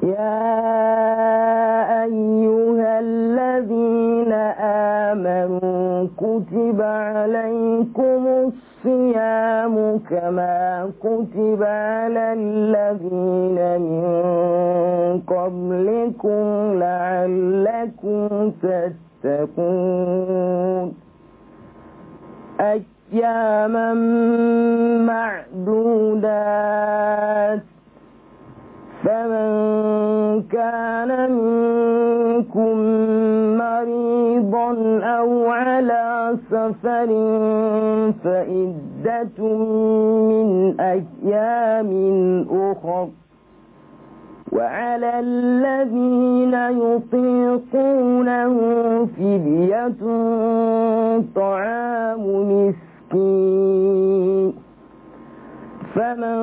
يا أيها الذين آمنوا كتب عليكم الصيام كما كتب على الذين من قبلكم لعلكم تتقون أياما معدودات فمن كان منكم مريضا أو على سفر فإدة من أيام أخر وعلى الذين يطيقونه فدية طعام مسكين فمن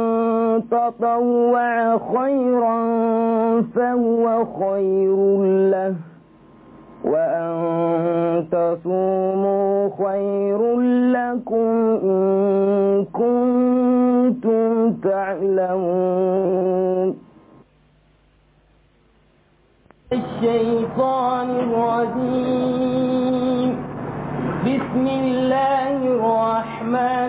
تطوع خيرا فهو خير له وأن تصوموا خير لكم إن كنتم تعلمون الشيطان الرجيم بسم الله الرحمن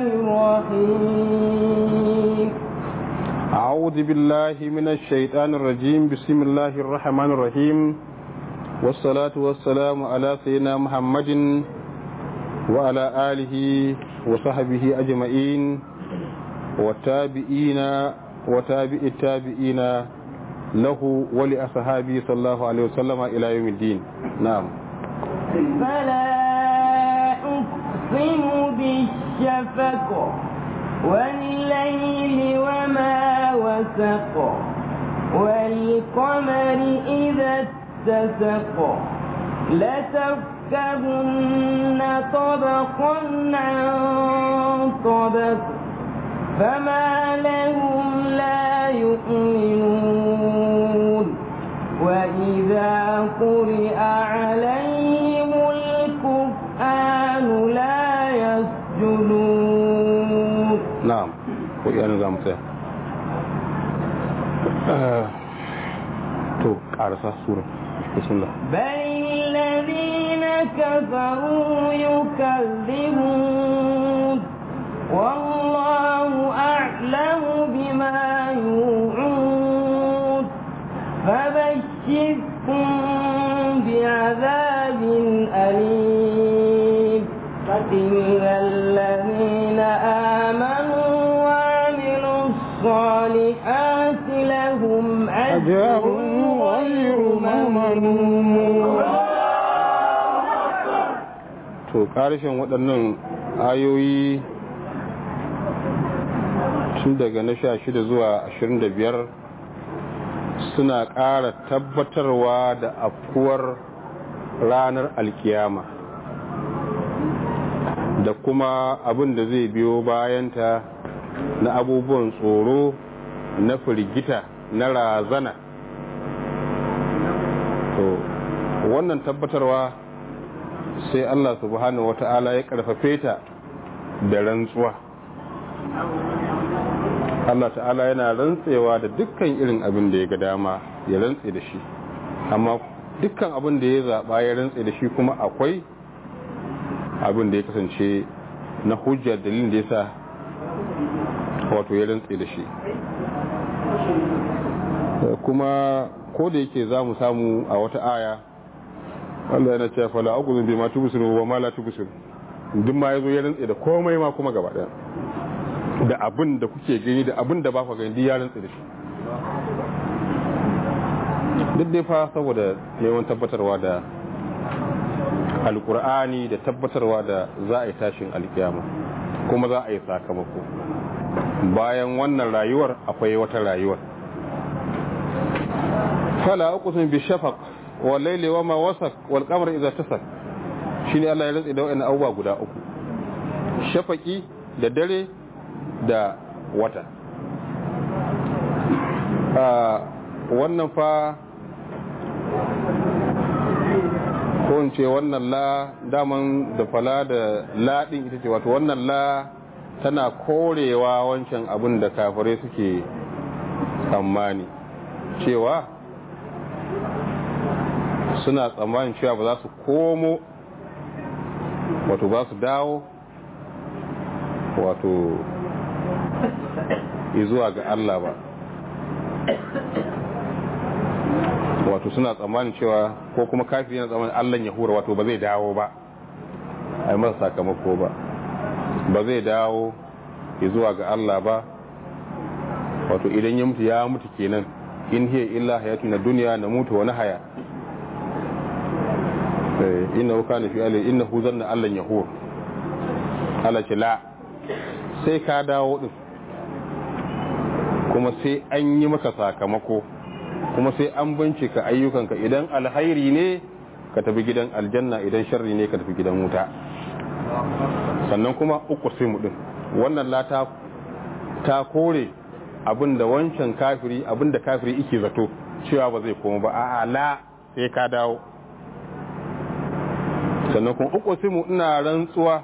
الرحيم أعوذ بالله من الشيطان الرجيم بسم الله الرحمن الرحيم والصلاة والسلام على سيدنا محمد وعلى آله وصحبه أجمعين والتابعين وتابع التابعين له ولأصحابه صلى الله عليه وسلم إلى يوم الدين نعم فلا أقسم بالشفق والليل وما وسق والقمر إذا اتسق لتركبن طبقا عن طبق فما لهم لا يؤمنون وإذا قرئ عليهم القرآن لا يسجدون نعم وإيانا زام سيا تو قارسة سورة بسم الله بل الذين كفروا يكذبون والله أعلم بما يوعون فبشركم بعذاب أليم إلا الذين آمنوا وعملوا الصالحات لهم أجر غير ممنون to ƙarshen waɗannan ayoyi tun daga na sha shida zuwa ashirin da biyar suna ƙara tabbatarwa da afkuwar ranar alkiyama da kuma abin da zai biyo bayanta na abubuwan tsoro na firgita na razana to wannan tabbatarwa sai Allah subhanahu wata'ala ya karfafe ta da rantsuwa Allah ta'ala yana rantsewa da dukkan irin abin da ya ga dama ya rantse da shi amma dukkan abin da ya zaɓa ya rantse da shi kuma akwai abin da ya kasance na hujjar dalilin da ya sa wato ya rantse da shi kuma ko da yake za mu samu a wata aya Allah yana cewa fala aqulu bima tubsiru wa ma la tubsiru duk ma yazo ya rantse da komai ma kuma gaba daya da abin da kuke gani da abin da ba ku gani ya rantse da shi duk dai fa saboda neman tabbatarwa da alkur'ani da tabbatarwa da za a yi tashin alkiyama kuma za a yi sakamako bayan wannan rayuwar akwai wata rayuwar fala uqsim bi shafaq wal layli wama wasaq wal qamari idza tasak shine Allah ya rantsa da wannan abubuwa guda uku shafaqi da dare da wata a wannan fa ko in ce wannan la daman da fala da laɗin ita ce wato wannan la tana korewa wancan abin da kafirai suke tsammani cewa suna tsammanin cewa ba za su komo wato ba su dawo wato zuwa ga Allah ba wato suna tsammanin cewa ko kuma kafiri yana tsammanin Allah ya hura wato ba zai dawo ba a yi masa sakamako ba ba zai dawo zuwa ga Allah ba wato idan ya mutu ya mutu kenan in hiya illa hayatu na duniya na mutu wani haya inna kana fi alai innahu zanna Allah ya hura Allah ce la sai ka dawo din kuma sai an yi maka sakamako kuma sai an bincika ayyukanka idan alhairi ne ka tafi gidan aljanna idan sharri ne ka tafi gidan wuta sannan kuma uku sai mu din wannan lata ta kore abinda wancan kafiri abinda kafiri yake zato cewa ba zai koma ba a'a la sai ka dawo sannan kuma uku sai mu ina rantsuwa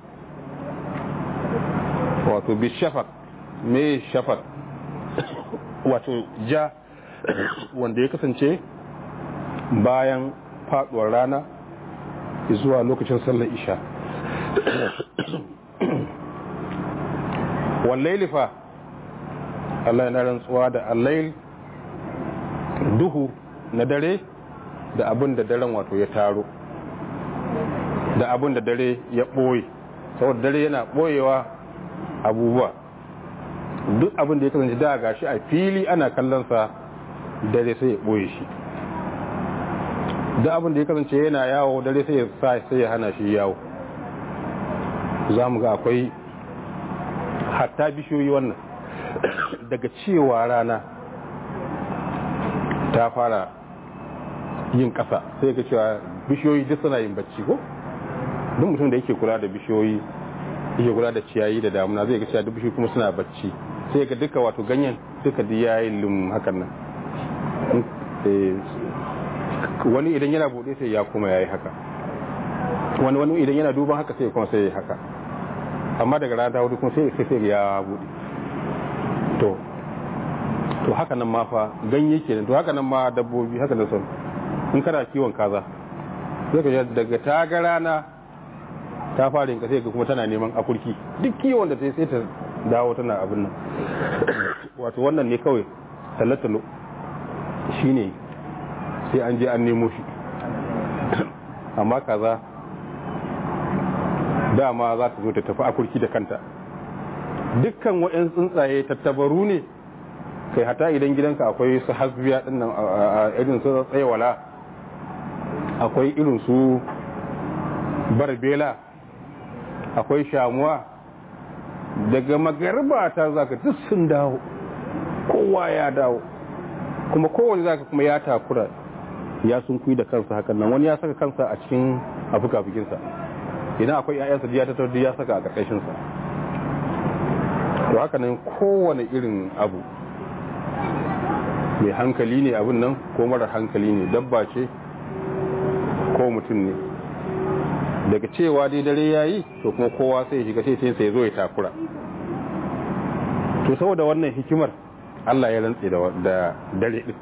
wato bi shafaq me shafaq wato ja wanda ya kasance bayan faduwar rana zuwa lokacin sallar isha wallaili fa Allah yana rantsuwa da allail duhu na dare da abin da daren wato ya taro da abin da dare ya ɓoye saboda dare yana ɓoyewa abubuwa duk abin da ya kasance da gashi a fili ana kallonsa dare sai ya ɓoye shi duk abin da ya kasance yana yawo dare sai ya sa sai ya hana shi yawo za mu ga akwai hatta bishiyoyi wannan daga cewa rana ta fara yin ƙasa sai ga cewa bishiyoyi duk suna yin bacci ko duk mutum da yake kula da bishiyoyi yake kula da ciyayi da damuna zai ga cewa duk bishiyoyi kuma suna bacci sai ga duka wato ganyen duka duk yayin lum hakan nan wani idan yana bude sai ya kuma yayi haka wani wani idan yana duban haka sai kuma sai ya haka amma daga rana ta hudu kuma sai sai ya bude to to haka nan ma fa ganye kenan to haka nan ma dabbobi haka nan son in kana kiwon kaza sai ka daga ta ga rana ta fara yin sai ka kuma tana neman akurki duk kiwon da ta sai ta dawo tana abin nan wato wannan ne kawai talatalo shine sai an je an nemo shi amma kaza dama za ta zo ta tafi akurki da kanta dukkan waɗansu tsuntsaye tattabaru ne kai hata idan gidanka akwai su hasbiya din nan a irin su tsayawala akwai irin su barbela akwai shamuwa daga magarba ta zaka duk sun dawo kowa ya dawo kuma kowane zaka kuma ya takura ya sun kuyi da kansa hakan nan wani ya saka kansa a cikin afuka-fukinsa idan akwai ‘ya'yansa ya tattar ya saka a ƙarƙashinsa to haka nan kowane irin abu mai hankali ne abin nan ko mara hankali ne dabba ce ko mutum ne daga cewa dai dare ya yi to kuma kowa sai shiga sai sai zo ya takura to saboda wannan hikimar Allah ya rantse da dare din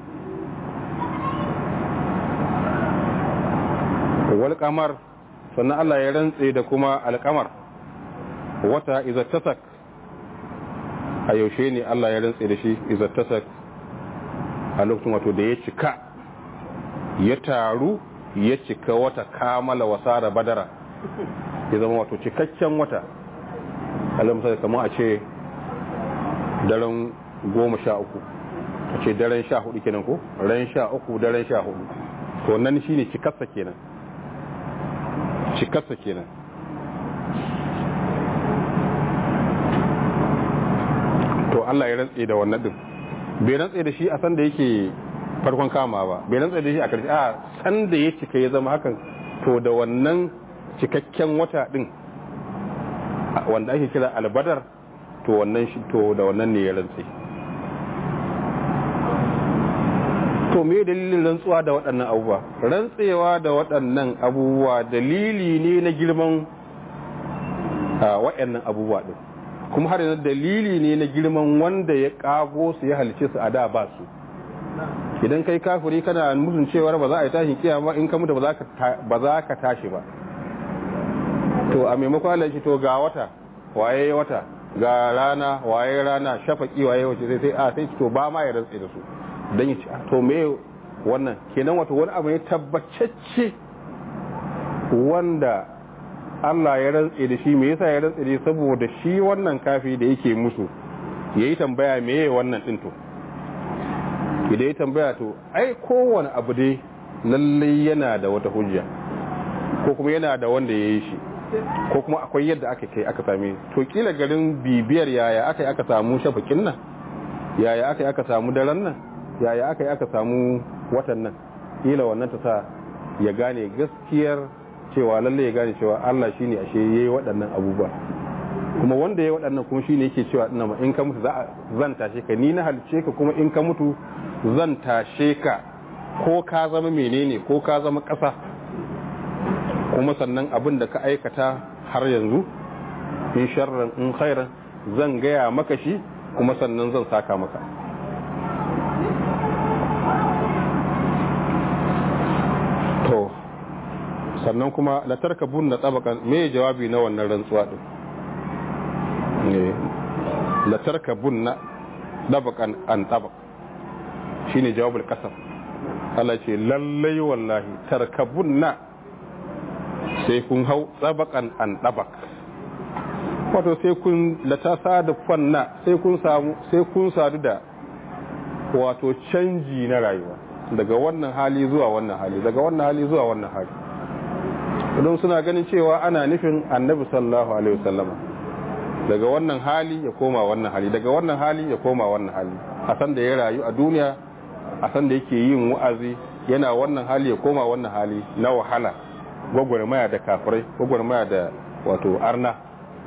wal kamar sannan Allah ya rantse da kuma alkamar wata izattasak a yaushe ne Allah ya rantse da shi izattasak a lokacin wato da ya cika ya taru ya cika wata kamala wasara badara ya zama wato cikakken wata alamsa kamar a ce daren goma sha uku a ce daren sha hudu kenan ko ran sha uku daren sha hudu to nan shine cikarsa kenan cikarsa kenan to Allah ya rantse da wannan din bai rantse da shi a san da yake farkon kama ba bai rantse da shi a karshe a san da ya cika ya zama hakan to da wannan cikakken wata din wanda ake kira albadar to wannan shi to da wannan ne ya rantse to me dalilin rantsuwa da waɗannan abubuwa rantsewa da waɗannan abubuwa dalili ne na girman waɗannan abubuwa ɗin kuma har yanzu dalili ne na girman wanda ya ƙago su ya halice su a da ba su idan kai kafiri kana musun cewar ba za a yi tashin kiyama in ka mutu ba za ka tashi ba to a maimakon Allah shi to ga wata waye wata ga rana waye rana shafaki waye wace sai sai a sai to ba ma ya rantsa da su dan yi to me wannan kenan wato wani abu ne tabbacacce wanda Allah ya rantse da shi me yasa ya rantse da saboda shi wannan kafi da yake musu yayi tambaya meye wannan din to idan ya tambaya to ai kowane abu dai lalle yana da wata hujja ko kuma yana da wanda ya yi shi ko kuma akwai yadda aka kai aka same to kila garin bibiyar yaya aka yi aka samu shafakin nan yaya aka yi aka samu daren nan yaya aka yi aka samu watan nan kila wannan ta sa ya gane gaskiyar cewa lalle ya gane cewa Allah shine ashe yayi waɗannan abubuwa kuma wanda yayi waɗannan kuma shine yake cewa ina ma in ka mutu za zan tashe ka ni na halice ka kuma in ka mutu zan tashe ka ko ka zama menene ko ka zama ƙasa kuma sannan abin da ka aikata har yanzu in sharran in khairan zan gaya maka shi kuma sannan zan saka maka to sannan kuma la tarkabun na tabakan me jawabi na wannan rantsuwa din ne la tarkabun na tabakan an tabak shine jawabul qasam Allah ce lallai wallahi tarkabun na sai kun hau tabakan an tabak wato sai kun latasa da fanna sai kun samu sai kun sadu da wato canji na rayuwa daga wannan hali zuwa wannan hali daga wannan hali zuwa wannan hali don suna ganin cewa ana nufin annabi sallallahu alaihi wasallama daga wannan hali ya koma wannan hali daga wannan hali ya koma wannan hali a san da ya rayu a duniya a san da yake yin wa'azi yana wannan hali ya koma wannan hali na wahala gwagwarmaya da kafirai gwagwarmaya da wato arna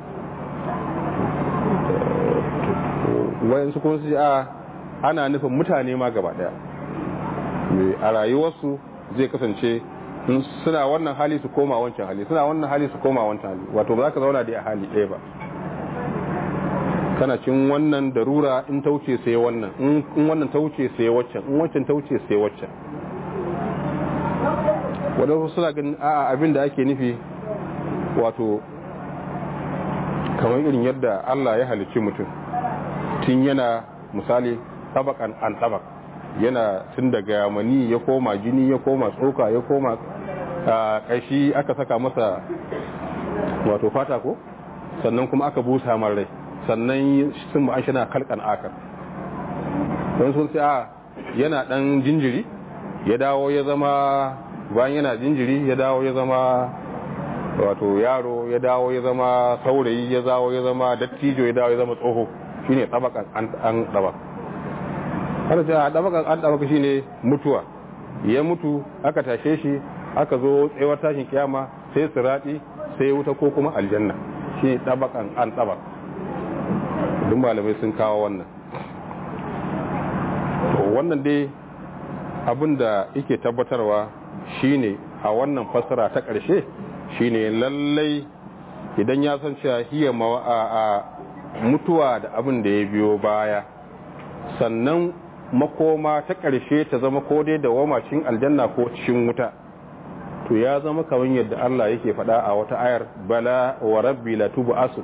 wayansu kuma su a ana nufin mutane ma gaba daya a rayuwarsu zai kasance suna wannan hali su koma wancan hali suna wannan hali su koma wancan hali wato ba za ka zauna da a hali ɗaya ba kana cin wannan darura in ta wuce sai wannan in wannan ta wuce sai waccan in waccan ta wuce sai waccan wadansu suna ganin a'a abin da ake nufi wato kamar irin yadda Allah ya halicci mutum tun yana misali tabakan an tabak yana tun daga mani ya koma jini ya koma tsoka ya koma kashi aka saka masa wato fata ko sannan kuma aka busa man rai sannan sun ba an shi na kalkan akar don sun sai a yana dan jinjiri ya dawo ya zama bayan yana jinjiri ya dawo ya zama wato yaro ya dawo ya zama saurayi ya dawo ya zama dattijo ya dawo ya zama tsoho shine tabakan an tabak har sai a tabakan an tabak shine mutuwa ya mutu aka tashe shi aka zo tsayawar tashin kiyama sai sirati sai wuta ko kuma aljanna shi tabakan an tabak duk malamai sun kawo wannan to wannan dai abin da yake tabbatarwa shine a wannan fasara ta ƙarshe shine lallai idan ya san cewa hiya a mutuwa da abin da ya biyo baya sannan makoma ta ƙarshe ta zama ko dai da wamacin aljanna ko cikin wuta to ya zama kamar yadda Allah yake faɗa a wata ayar bala wa rabbi la asun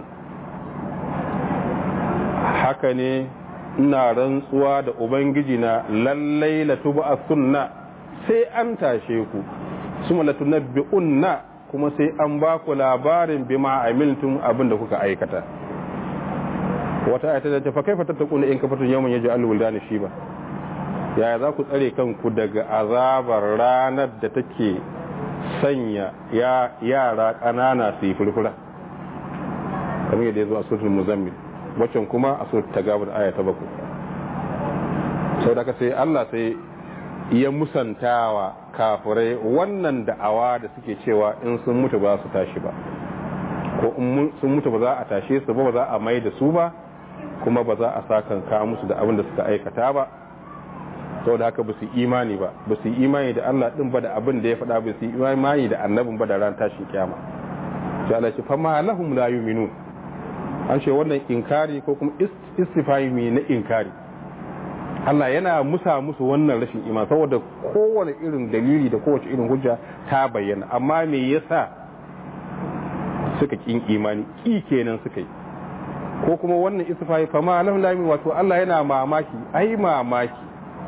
haka ne ina rantsuwa da ubangiji na lallai la asunna sai an tashe ku suma la tunabbi'unna kuma sai an ba ku labarin bima amiltum abin da kuka aikata wata ayata da ta fa kaifa tattaquna in kafatun yawman yaj'al wuldana shiba yaya za ku tsare kanku daga azabar ranar da take sanya ya yara ƙanana su yi furfura kamar yadda ya zo a suratul muzammil waccan kuma a suratul tagabur aya ta bakwai sau da sai Allah sai ya musantawa kafirai wannan da'awa da suke cewa in sun mutu ba su tashi ba ko in sun mutu ba za a tashe su ba ba za a mai da su ba kuma ba za a sakan ka musu da abin da suka aikata ba sau da haka ba su imani ba ba su imani da Allah din ba da abin da ya faɗa ba su imani da annabin ba da ran tashin kiyama sai Allah ce fa ma lahum la yu'minun an ce wannan inkari ko kuma istifami na inkari Allah yana musa musu wannan rashin imani saboda kowane irin dalili da kowace irin hujja ta bayyana amma me yasa suka kin imani ki kenan suka yi ko kuma wannan istifai fa ma lam lami wato Allah yana mamaki ai mamaki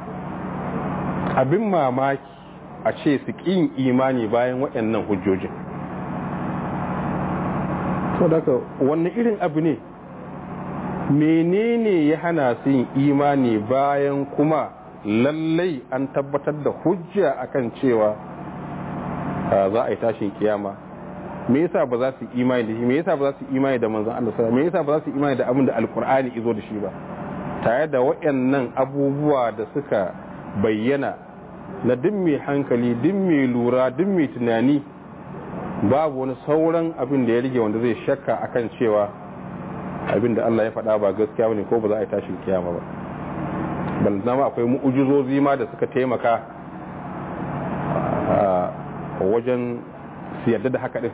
abin mamaki a ce su kin imani bayan waɗannan hujjojin to daga wannan irin abu ne menene ya hana su yin imani bayan kuma lallai an tabbatar da hujja akan cewa za a yi tashin kiyama me yasa ba za su imani da shi me yasa ba za su imani da manzon Allah sallallahu me yasa ba za su imani da abin da alkur'ani izo da shi ba tare da waɗannan abubuwa da suka bayyana na duk mai hankali duk mai lura duk mai tunani babu wani sauran abin da ya rige wanda zai shakka akan cewa abin da Allah ya faɗa ba gaskiya bane ko ba za a yi tashin kiyama ba balantana ma akwai mu'ujizozi ma da suka taimaka a wajen su yarda da haka din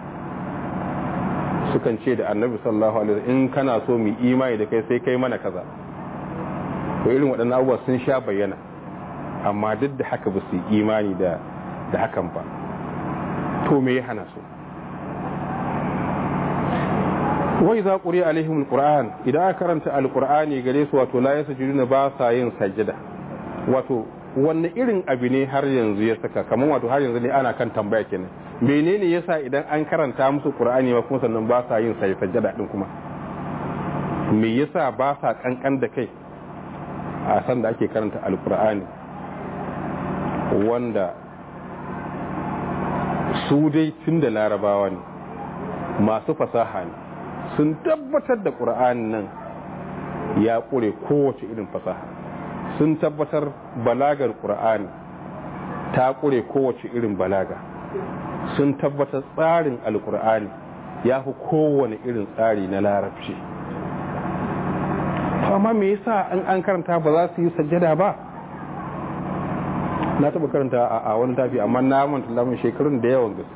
sukan ce da annabi sallallahu alaihi wasallam in kana so mu imani da kai sai kai mana kaza to irin waɗannan abubuwa sun sha bayyana amma duk da haka ba su imani da da hakan ba to me ya hana su wai za ƙuri alaihim alquran idan aka karanta alqur'ani gare su wato la yasjuduna ba sa yin sajjada wato wanne irin abu ne har yanzu ya saka kamar wato har yanzu ne ana kan tambaya kenan menene yasa idan an karanta musu qur'ani ba kuma sannan ba sa yin sajjada din kuma me yasa ba sa kankan da kai a san da ake karanta alqur'ani wanda su dai tun da larabawa ne masu fasaha ne sun tabbatar da ƙura'an nan ya ƙure kowace irin fasaha sun tabbatar balagar ƙura'ani ta ƙure kowace irin balaga sun tabbatar tsarin alƙura'ani ya fi kowane irin tsari na larabci amma me yasa an an karanta ba za su yi sajjada ba na taba karanta a wani tafi amma na manta lamun shekarun da yawan gaske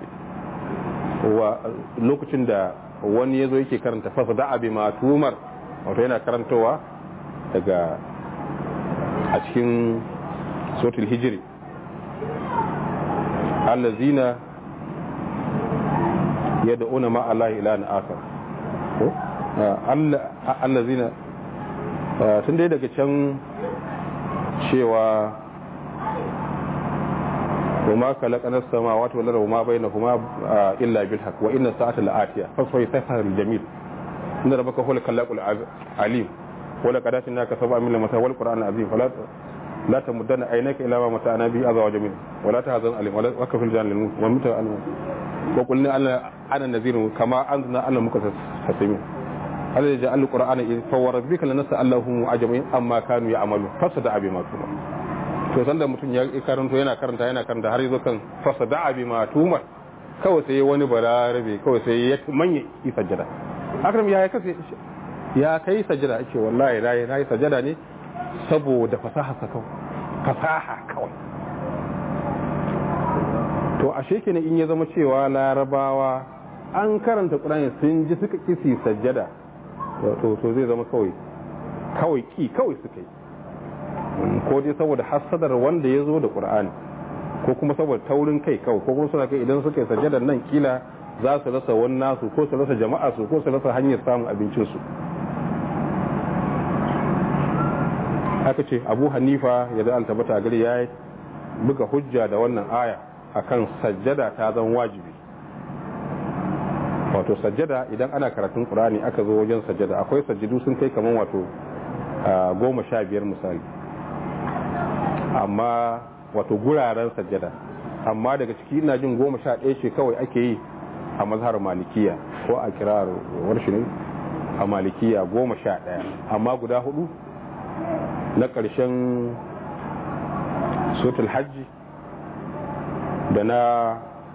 lokacin da wani ya zo yake karanta fasa da abi matumar wato yana karantowa daga a cikin sotul hijiri allazina ya da'una ma Allah ila na akar allazina tun dai daga can cewa وما خلقنا السماوات والارض وما بينهما الا بالحق وان الساعه لاتيه فسوف يسهر الجميل ان ربك هو الخلاق العليم ولقد اتيناك سبعا من المثل والقران العظيم فلا لا تمدن عينيك الى ما متعنا به ازواج منه ولا تحزن عليهم ولا وكف الجان للموت ومتى وقلنا انا انا نذير كما انزلنا على المكتسبين هذا جعل القران اذ فوربك لنسالهم اجمعين اما كانوا يعملون فصدع بما تؤمر to sanda mutum ya karanto yana karanta yana karanta har yazo kan fasa da'a bi matumar kawai sai wani bararabe kawai sai ya manya yi sajjada akram ya kai ya kai sajjada ake wallahi nayi nayi sajjada ne saboda fasaha sa kawai fasaha kawai to ashe kenan in ya zama cewa larabawa an karanta qur'ani sun ji suka kisi sajjada to to zai zama kawai kawai ki kawai suka yi ko dai saboda hassadar wanda ya zo da ƙur'ani ko kuma saboda taurin kai kawai ko kuma suna kai idan suka yi sajadar nan kila za su rasa wani nasu ko su rasa jama'a su ko su rasa hanyar samun abincinsu haka ce abu hanifa ya da altabata gari ya buga hujja da wannan aya akan sajjada ta zan wajibi wato sajjada idan ana karatun ƙur'ani aka zo wajen sajjada akwai sajjadu sun kai kamar wato goma sha biyar misali amma wato guraren sajjada amma daga ciki ina jin goma sha ɗaya ce kawai ake yi a mazhar malikiya ko a kirar warshi ne a malikiya goma sha ɗaya amma guda hudu na ƙarshen sotul hajji da na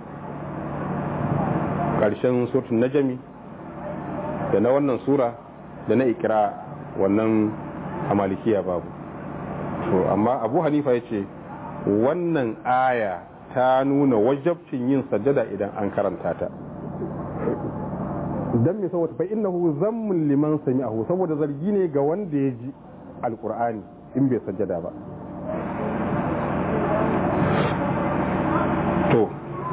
ƙarshen sotul najami da na wannan sura da na ikira wannan a malikiya babu to amma abu hanifa ya ce wannan aya ta nuna wajabcin yin sajjada idan an karanta ta dan me saboda fa innahu zammun liman sami'ahu saboda zargi ne ga wanda ya ji alqur'ani in bai sajjada ba to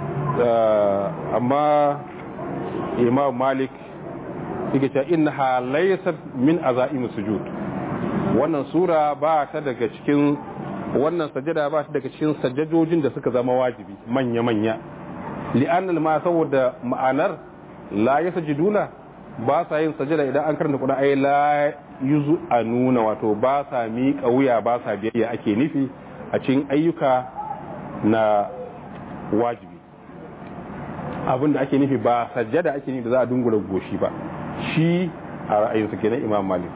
amma imam malik yake cewa innaha laysat min azaim sujud wannan sura ba ta daga cikin wannan sajada ba ta daga cikin sajjadojin da suka zama wajibi manya manya li'annal ma saboda ma'anar la yasjuduna ba sa yin sajada idan an karanta Qur'ani ay la yuzu anuna wato ba sa miƙa wuya ba sa biyayya ake nufi a cikin ayyuka na wajibi abin da ake nufi ba sajjada ake nufi da za a dungura goshi ba shi a ra'ayinsa kenan imam malik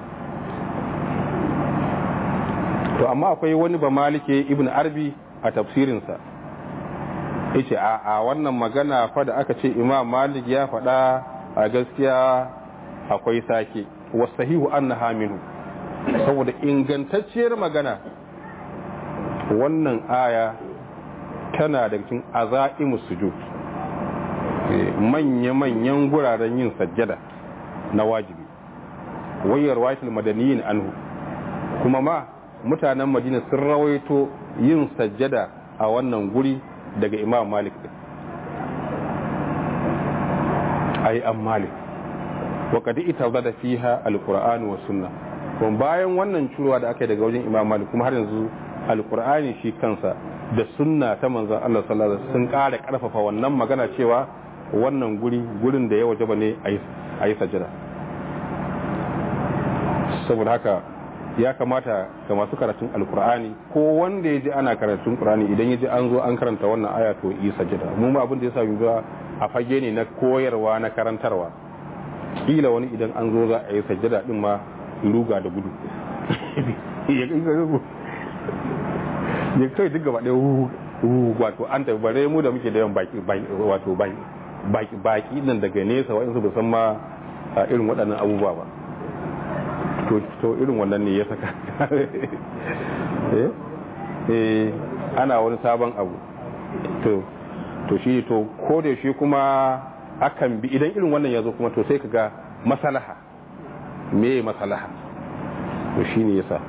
to amma akwai wani ba malike ibn arbi a tafsirinsa yace a a wannan magana fa da aka ce imam malik ya faɗa a gaskiya akwai sake wasahihu annaha minhu saboda ingantacciyar magana wannan aya tana da cikin azaimus sujud manya-manyan guraren yin sajjada na wajibi wayar waitul madaniyin anhu kuma ma mutanen madina sun rawaito yin sajjada a wannan guri daga imam malik din ai an malik wa kadi ita zada fiha alqur'ani wa sunna kuma bayan wannan curuwa da aka yi daga wajen imam malik kuma har yanzu alqur'ani shi kansa da sunna ta manzon Allah sallallahu alaihi wasallam sun ƙara ƙarfafa wannan magana cewa wannan guri gurin da ya wajaba ne a yi sajada saboda haka ya kamata ga masu karatun alkur'ani ko wanda ya ji ana karatun kur'ani idan ya ji an zo an karanta wannan aya to yi sajada mu ma abin da ya sa ga a fage ne na koyarwa na karantarwa kila wani idan an zo za a yi sajada din ma ruga da gudu ya kai duk gaba ɗaya wato an tafi bare mu da muke da yawan baki wato baki baki nan daga nesa wa'insu ba san ma irin waɗannan abubuwa ba to irin wannan ne ya saka eh ana wani sabon abu to to shi to ko da shi kuma akan bi idan irin wannan ya zo kuma to sai ka ga masalaha me masalaha to shi ne yasa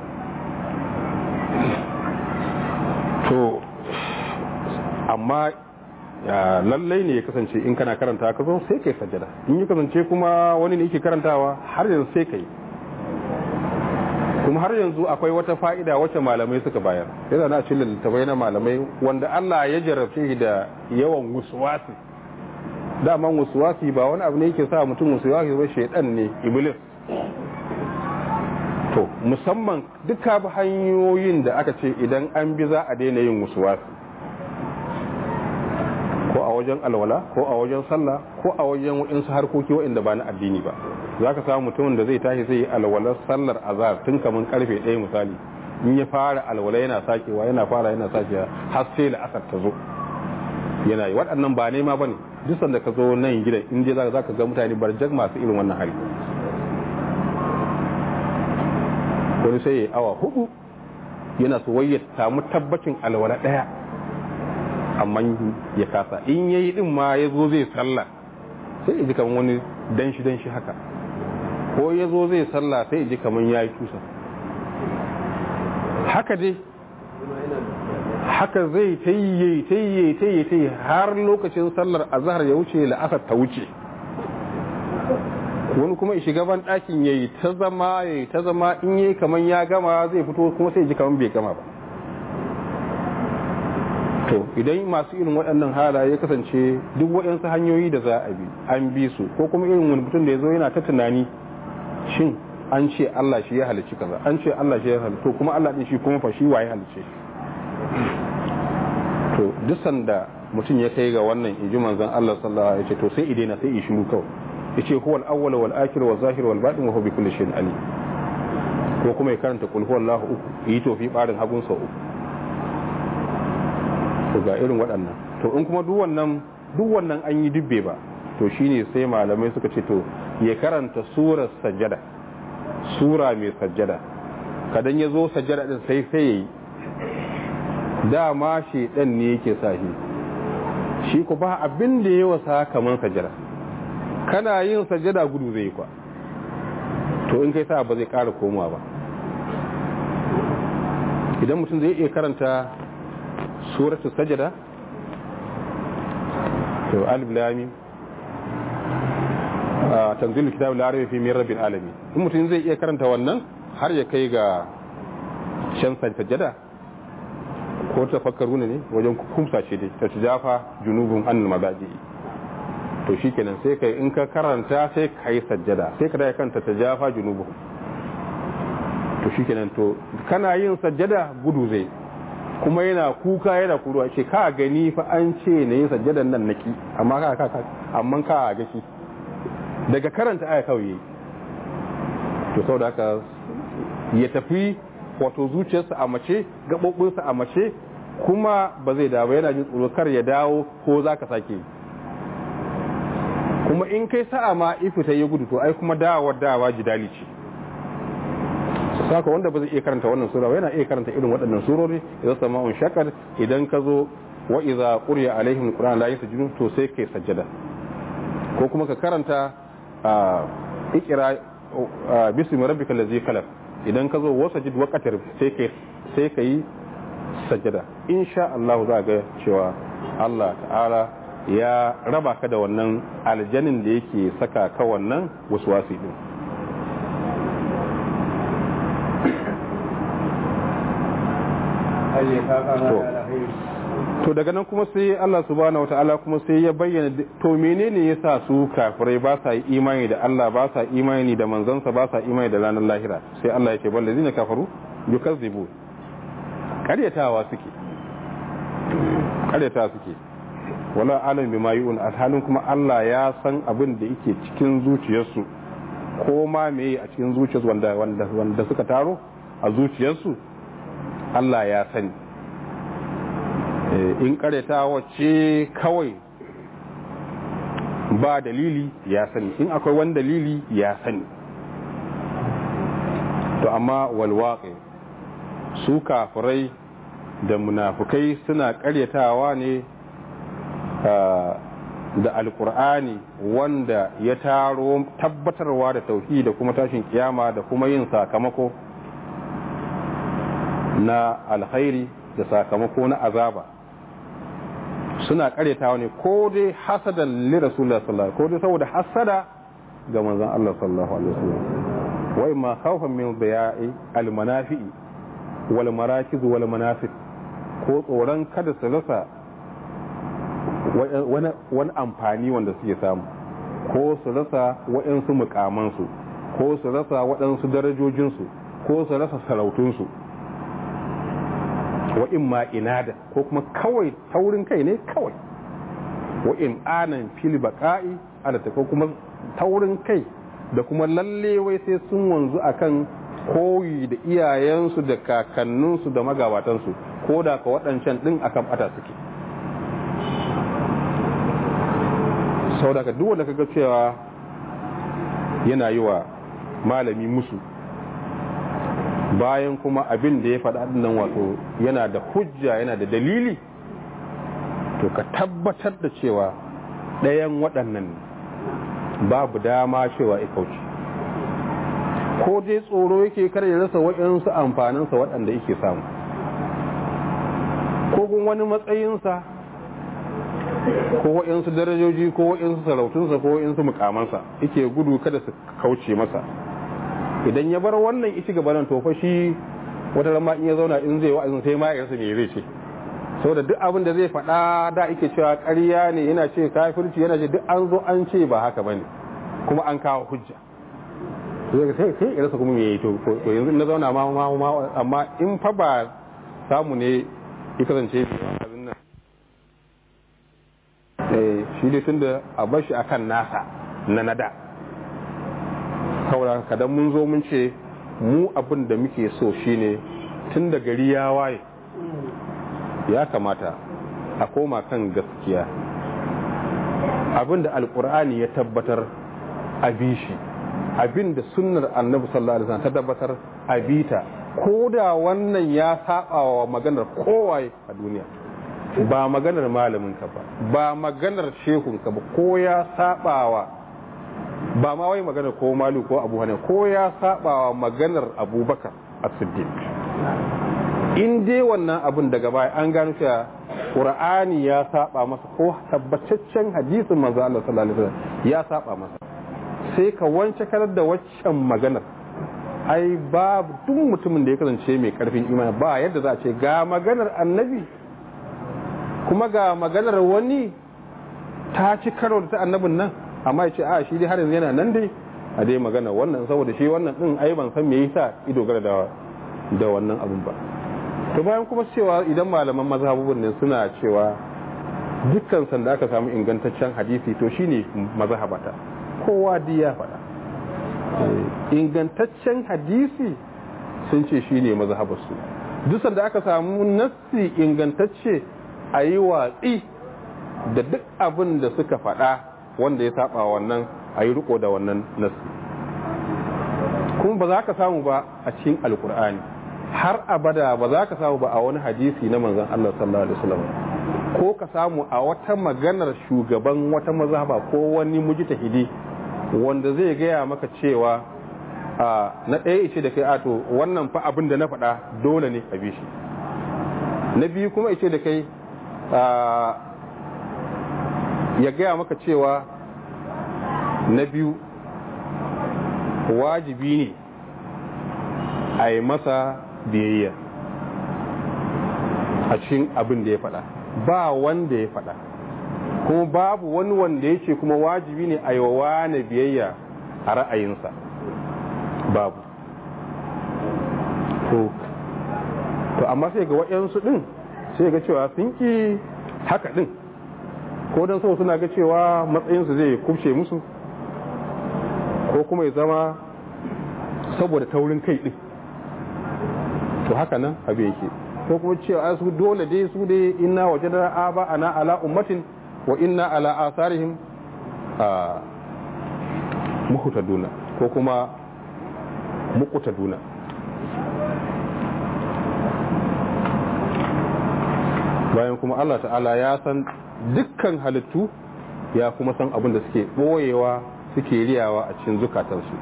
to amma lallai ne ya kasance in kana karanta ka zo sai kai sajada in ya kasance kuma wani ne yake karantawa har yanzu sai kai kuma har yanzu akwai wata fa'ida wacce malamai suka bayar yana na cikin littattafai na malamai wanda Allah ya jarabce shi da yawan wasuwasi daman wasuwasi ba wani abu ne yake sa mutum wasuwasi ba shaidan ne iblis to musamman duka hanyoyin da aka ce idan an bi za a daina yin wasuwasi ko a wajen alwala ko a wajen sallah ko a wajen waɗansu harkoki waɗanda ba na addini ba za ka samu mutumin da zai tashi zai yi alwalar sallar azhar tun kamar karfe ɗaya misali in ya fara alwala yana sakewa yana fara yana sakewa har sai la'asar ta zo yana yi waɗannan ba nema ba ne duk sanda ka zo nan gidan in dai za ka ga mutane barjak masu irin wannan hali wani sai ya yi awa hudu yana so wai ya samu tabbacin alwala ɗaya amma ya kasa in yayi din ma ya zo zai sallah sai ya ji kamar wani danshi danshi haka ko ya zo zai sallah sai ya ji kamar ya yi tusa haka dai haka zai ta yi ta yi ta yi ta yi har lokacin sallar azhar ya wuce la'asar ta wuce wani kuma shiga ban ɗakin ya yi ta zama ya yi ta zama in yi kamar ya gama zai fito kuma sai ji kamar bai gama ba to idan masu irin waɗannan halaye ya kasance duk waɗansu hanyoyi da za a bi an bi su ko kuma irin wani mutum da ya zo yana ta tunani shin an ce Allah shi ya halicci kaza an ce Allah shi ya halicci to kuma Allah din shi kuma fa shi waye halicce to duk sanda mutum ya kai ga wannan inji manzon Allah sallallahu alaihi wasallam to sai idena sai shiru kawai yace huwal awwal wal akhir wal zahir wal batin wa huwa bi kulli shay'in alim ko kuma ya karanta kul huwallahu uku yi tofi barin hagun sa uku to ga irin waɗannan to in kuma duk wannan duk wannan an yi dubbe ba to shine sai malamai suka ce to ya karanta surar sajjada sura mai sajjada kadan ya zo sajjada din sai sai yayi dama shi dan ne yake sa shi shi ku ba abin da ya wasa kaman sajjada kana yin sajjada gudu zai kwa to in kai sa ba zai ƙara komawa ba idan mutum zai iya karanta suratul sajada to alif lam a tanzilul kitab la rayba fi min rabbil alamin in mutum zai iya karanta wannan har ya kai ga shan sajada ko tafakkaru ne wajen kumsa ce dai ta jafa junubun annal mazaji to shikenan sai kai in ka karanta sai ka yi sajjada sai ka da kanta ta jafa junubun to shikenan to kana yin sajjada gudu zai kuma yana kuka yana kuruwa ce ka gani fa an ce na yin sajjadan nan naki amma ka ka amma ka gashi daga karanta aya kawai to saboda haka ya tafi wato zuciyarsa a mace gaɓoɓinsa a mace kuma ba zai dawo yana jin tsoro kar ya dawo ko za ka sake kuma in kai sa'a ma ifita ya gudu to ai kuma dawowar dawa jidali ce saka wanda ba zai iya karanta wannan sura yana iya karanta irin waɗannan surori idan sama'un shakar idan ka zo wa iza quriya alaihim alquran la yasjudun to sai kai sajjada ko kuma ka karanta ikira bismi rabbikal ladzi khalaq idan ka zo wasajid waqatir sai kai sai kai sajjada insha Allah za ga cewa Allah ta'ala ya raba ka da wannan aljanin da yake saka ka wannan waswasi din to daga nan kuma sai Allah subhanahu wata'ala kuma sai ya bayyana to menene yasa su kafirai ba sa imani da Allah ba sa imani da manzansa ba sa imani da ranar lahira sai Allah ya ce balle zina kafaru yukazzibu karyatawa suke karyatawa suke wala alam bima yu'un alhalin kuma Allah ya san abin da yake cikin zuciyarsu ko ma meye a cikin zuciyarsu wanda wanda wanda suka taro a zuciyarsu Allah ya sani in kareta wacce kawai ba dalili ya sani in akwai wani dalili ya sani to amma walwaƙe su kafirai da munafukai suna karyatawa ne da alkur'ani wanda ya taro tabbatarwa da tauhi da kuma tashin kiyama da kuma yin sakamako na alkhairi da sakamako na azaba suna karyatawa ne ko dai hasadan li rasulullah sallallahu ko dai saboda hasada ga manzon Allah sallallahu alaihi wasallam wai ma khawfan min baya'i al manafi'i wal marakiz wal manafiq ko tsoron kada su rasa wani amfani wanda suke samu ko su rasa waɗansu mukamansu ko su rasa waɗansu darajojinsu ko su rasa sarautunsu wa in ma inada ko kuma kawai taurin kai ne kawai wa in anan fil baqa'i ala ta ko kuma taurin kai da kuma lalle wai sai sun wanzu akan koyi da iyayensu da kakanninsu da magabatansu ko da ka waɗancan ɗin akan ɓata suke sau da ka duk wanda kaga cewa yana yi wa malami musu bayan kuma abin da ya faɗa nan wato yana da hujja yana da dalili to ka tabbatar da cewa ɗayan waɗannan babu dama cewa ya kauce ko dai tsoro yake kar ya rasa waɗansu amfaninsa waɗanda yake samu ko kun wani matsayinsa ko waɗansu darajoji ko waɗansu sarautunsa ko waɗansu mukamansa yake gudu kada su kauce masa idan ya bar wannan isi gaba nan tofa shi wata rama in ya zauna in zai wa'azin sai ma yarsa me zai ce saboda duk abin da zai faɗa da ake cewa ƙarya ne yana ce kafirci yana ce duk an zo an ce ba haka bane kuma an kawo hujja sai sai yarsa kuma me yi to yanzu na zauna ma ma amma in fa ba samu ne ya kasance abin nan eh shi dai tunda a bar shi akan nasa na nada saboda kadan mun zo mun ce mu abin da muke so shine tun da gari ya waye ya kamata a koma kan gaskiya abin da alkur'ani ya tabbatar a bishi abin da sunnar annabi sallallahu alaihi wasallam ta tabbatar a bita ko da wannan ya saba wa maganar kowaye a duniya ba maganar malamin ka ba ba maganar shehun ka ba ko ya saba wa ba ma wai maganar ko malu ko abu hane ko ya saba wa maganar abubakar a siddiq in dai wannan abin daga baya an gano cewa qur'ani ya saba masa ko tabbataccen hadisin manzo Allah sallallahu alaihi wasallam ya saba masa sai ka wance karar da waccan maganar ai babu duk mutumin da ya kasance mai karfin imani ba yadda za a ce ga maganar annabi kuma ga maganar wani ta ci karo da ta annabin nan amma ya ce a shi dai har yanzu yana nan dai a dai magana wannan saboda shi wannan din ai ban san me yasa ido gara da da wannan abun ba to bayan kuma cewa idan malaman mazhabubun ne suna cewa dukkan sanda aka samu ingantaccen hadisi to shine mazhabata kowa di ya faɗa ingantaccen hadisi sun ce shine mazhabarsu duk sanda aka samu nassi ingantacce a yi watsi da duk abin da suka faɗa wanda ya saba wannan a yi riko da wannan nassi kuma ba za ka samu ba a cikin alkur'ani har abada ba za ka samu ba a wani hadisi na manzon Allah sallallahu alaihi wasallam ko ka samu a wata maganar shugaban wata mazhaba ko wani mujtahidi wanda zai gaya maka cewa na ɗaya ishe da kai ato wannan fa abin da na faɗa dole ne a bi shi na biyu kuma ishe da kai ya gaya maka cewa na biyu wajibi ne a yi masa biyayya a cikin abin da ya faɗa ba wanda ya faɗa kuma babu wani wanda ya ce kuma wajibi ne a yi wa wane biyayya a ra'ayinsa babu to to amma sai ga waɗansu ɗin sai ga cewa sun ƙi haka ɗin ko don sau suna ga cewa matsayinsu zai kubce musu ko kuma ya zama saboda taurin kai ɗin to haka nan abu yake ko kuma cewa su dole dai su dai inna waje da aba ana ala ummatin wa inna ala asarihim a muhutaduna ko kuma mukutaduna bayan kuma Allah ta'ala ya san dukkan halittu ya kuma san abin da suke ɓoyewa suke riyawa a cikin zukatansu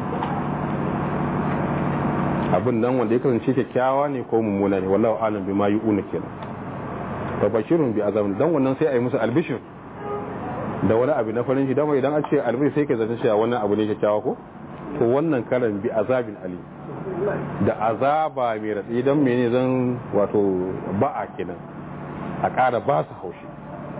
abin nan wanda ya kasance kyakkyawa ne ko mummuna ne wallahu alam bima yu'una kenan fa bashirun bi azabin dan wannan sai a yi musu albishir da wani abu na farin shi dama idan an ce albishir sai ka zata cewa wannan abu ne kyakkyawa ko to wannan karan bi azabin ali da azaba mai ratsi dan mene zan wato ba'a kenan a ƙara ba su haushi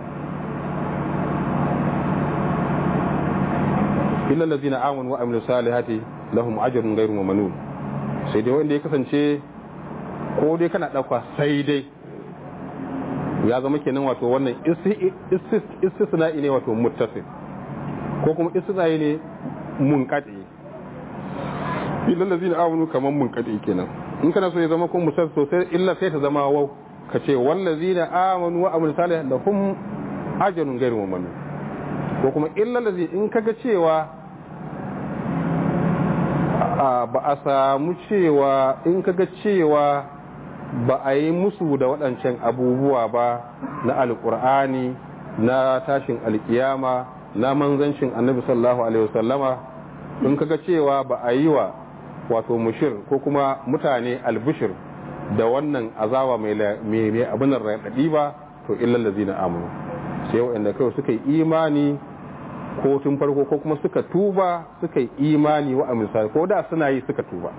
illa allazina amanu wa amilu salihati lahum ajrun ghayru mamnun sai dai wanda ya kasance ko dai kana dauka sai dai ya zama kenan wato wannan istisna'i ne wato muttasil ko kuma istisna'i ne munqati illa allazina amanu kaman munqati kenan in kana so ya zama ko muttasil sosai illa sai ta zama wau kace wallazina amanu wa amilu salihati lahum ajrun ghayru mamnun ko kuma illa allazi in kaga cewa ba a samu cewa in kaga cewa ba a yi musu da waɗancan abubuwa ba na alƙur'ani na tashin alƙiyama na manzancin annabi sallallahu alaihi wasallama in kaga cewa ba a yi wa wato mushir ko kuma mutane albishir da wannan azawa mai abin raɗaɗi ba to illal lazina amanu sai waɗanda kawai suka yi imani ko tun farko ko kuma suka tuba suka yi imani wa amisa ko da suna yi suka tuba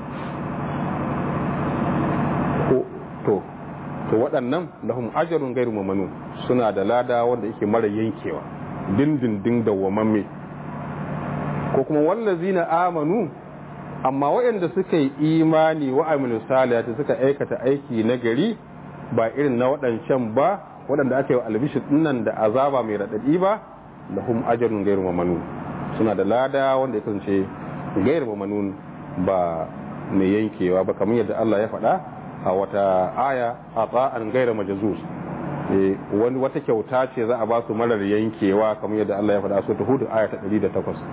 ko to to waɗannan lahum ajrun ghairu mamnun suna da lada wanda yake mara yankewa dindindin da wamamme ko kuma wallazina amanu amma waɗanda suka yi imani wa amilu salihati suka aikata aiki na gari ba irin na waɗancan ba waɗanda aka yi wa albishir dinnan da azaba mai raɗaɗi ba lahum ajrun ghairu mamnun suna da lada wanda ya kasance ghairu mamnun ba mai yankewa ba kamar yadda Allah ya faɗa a wata aya a tsa'an ghairu majzuz wani wata kyauta ce za a ba su marar yankewa kamar yadda Allah ya faɗa su ta hudu aya ta 108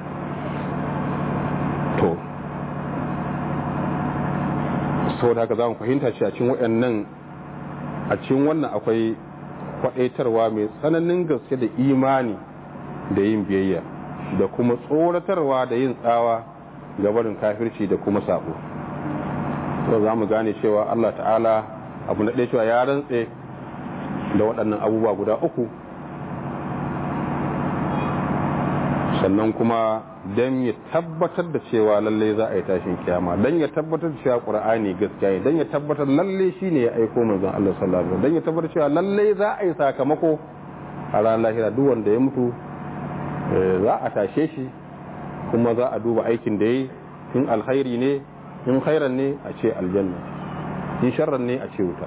to saboda haka za mu fahimta ce a cikin waɗannan a cikin wannan akwai kwaɗaitarwa mai tsananin gaske da imani da yin biyayya da kuma tsoratarwa da yin tsawa ga barin kafirci da kuma sabo to za mu gane cewa Allah ta'ala abu na ɗaya cewa ya rantse da waɗannan abubuwa guda uku sannan kuma don ya tabbatar da cewa lalle za a yi tashin kiyama don ya tabbatar da cewa ƙur'ani gaskiya ne don ya tabbatar lalle shi ne ya aiko manzon Allah sallallahu alaihi don ya tabbatar cewa lalle za a yi sakamako a ranar lahira duk wanda ya mutu za a tashe shi kuma za a duba aikin da ya yi in alkhairi ne in khairan ne a ce aljanna in sharran ne a ce wuta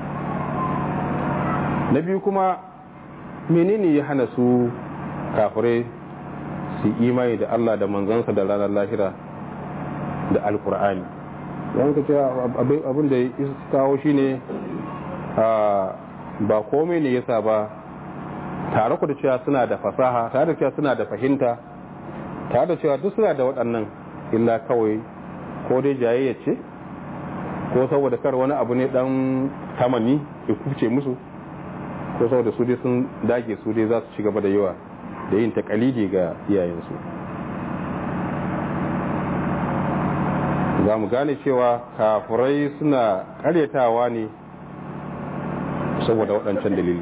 na biyu kuma menene ya hana su kafirai su imani da Allah da manzansa da ranar lahira da alkur'ani don ka ce abin da ya kawo shi ne ba komai ne yasa ba tare ku da cewa suna da fasaha tare da cewa suna da fahimta tare da cewa duk suna da waɗannan illa kawai ko dai jayayya ce ko saboda kar wani abu ne dan tamani ya kuce musu ko saboda su dai sun dage su dai za su ci gaba da yawa da yin takalidi ga iyayensu za mu gane cewa kafurai suna karyatawa ne saboda waɗancan dalili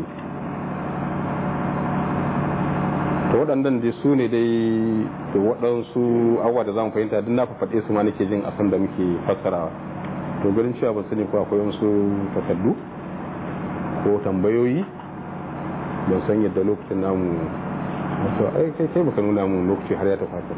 to waɗannan dai su ne dai da waɗansu abuwa da za mu fahimta duk na faɗe su ma nake jin asan da muke fassarawa to garin cewa ban sani ko akwai wasu takardu ko tambayoyi ban san yadda lokacin namu wato ai kai kai baka nuna mu lokaci har ya tafi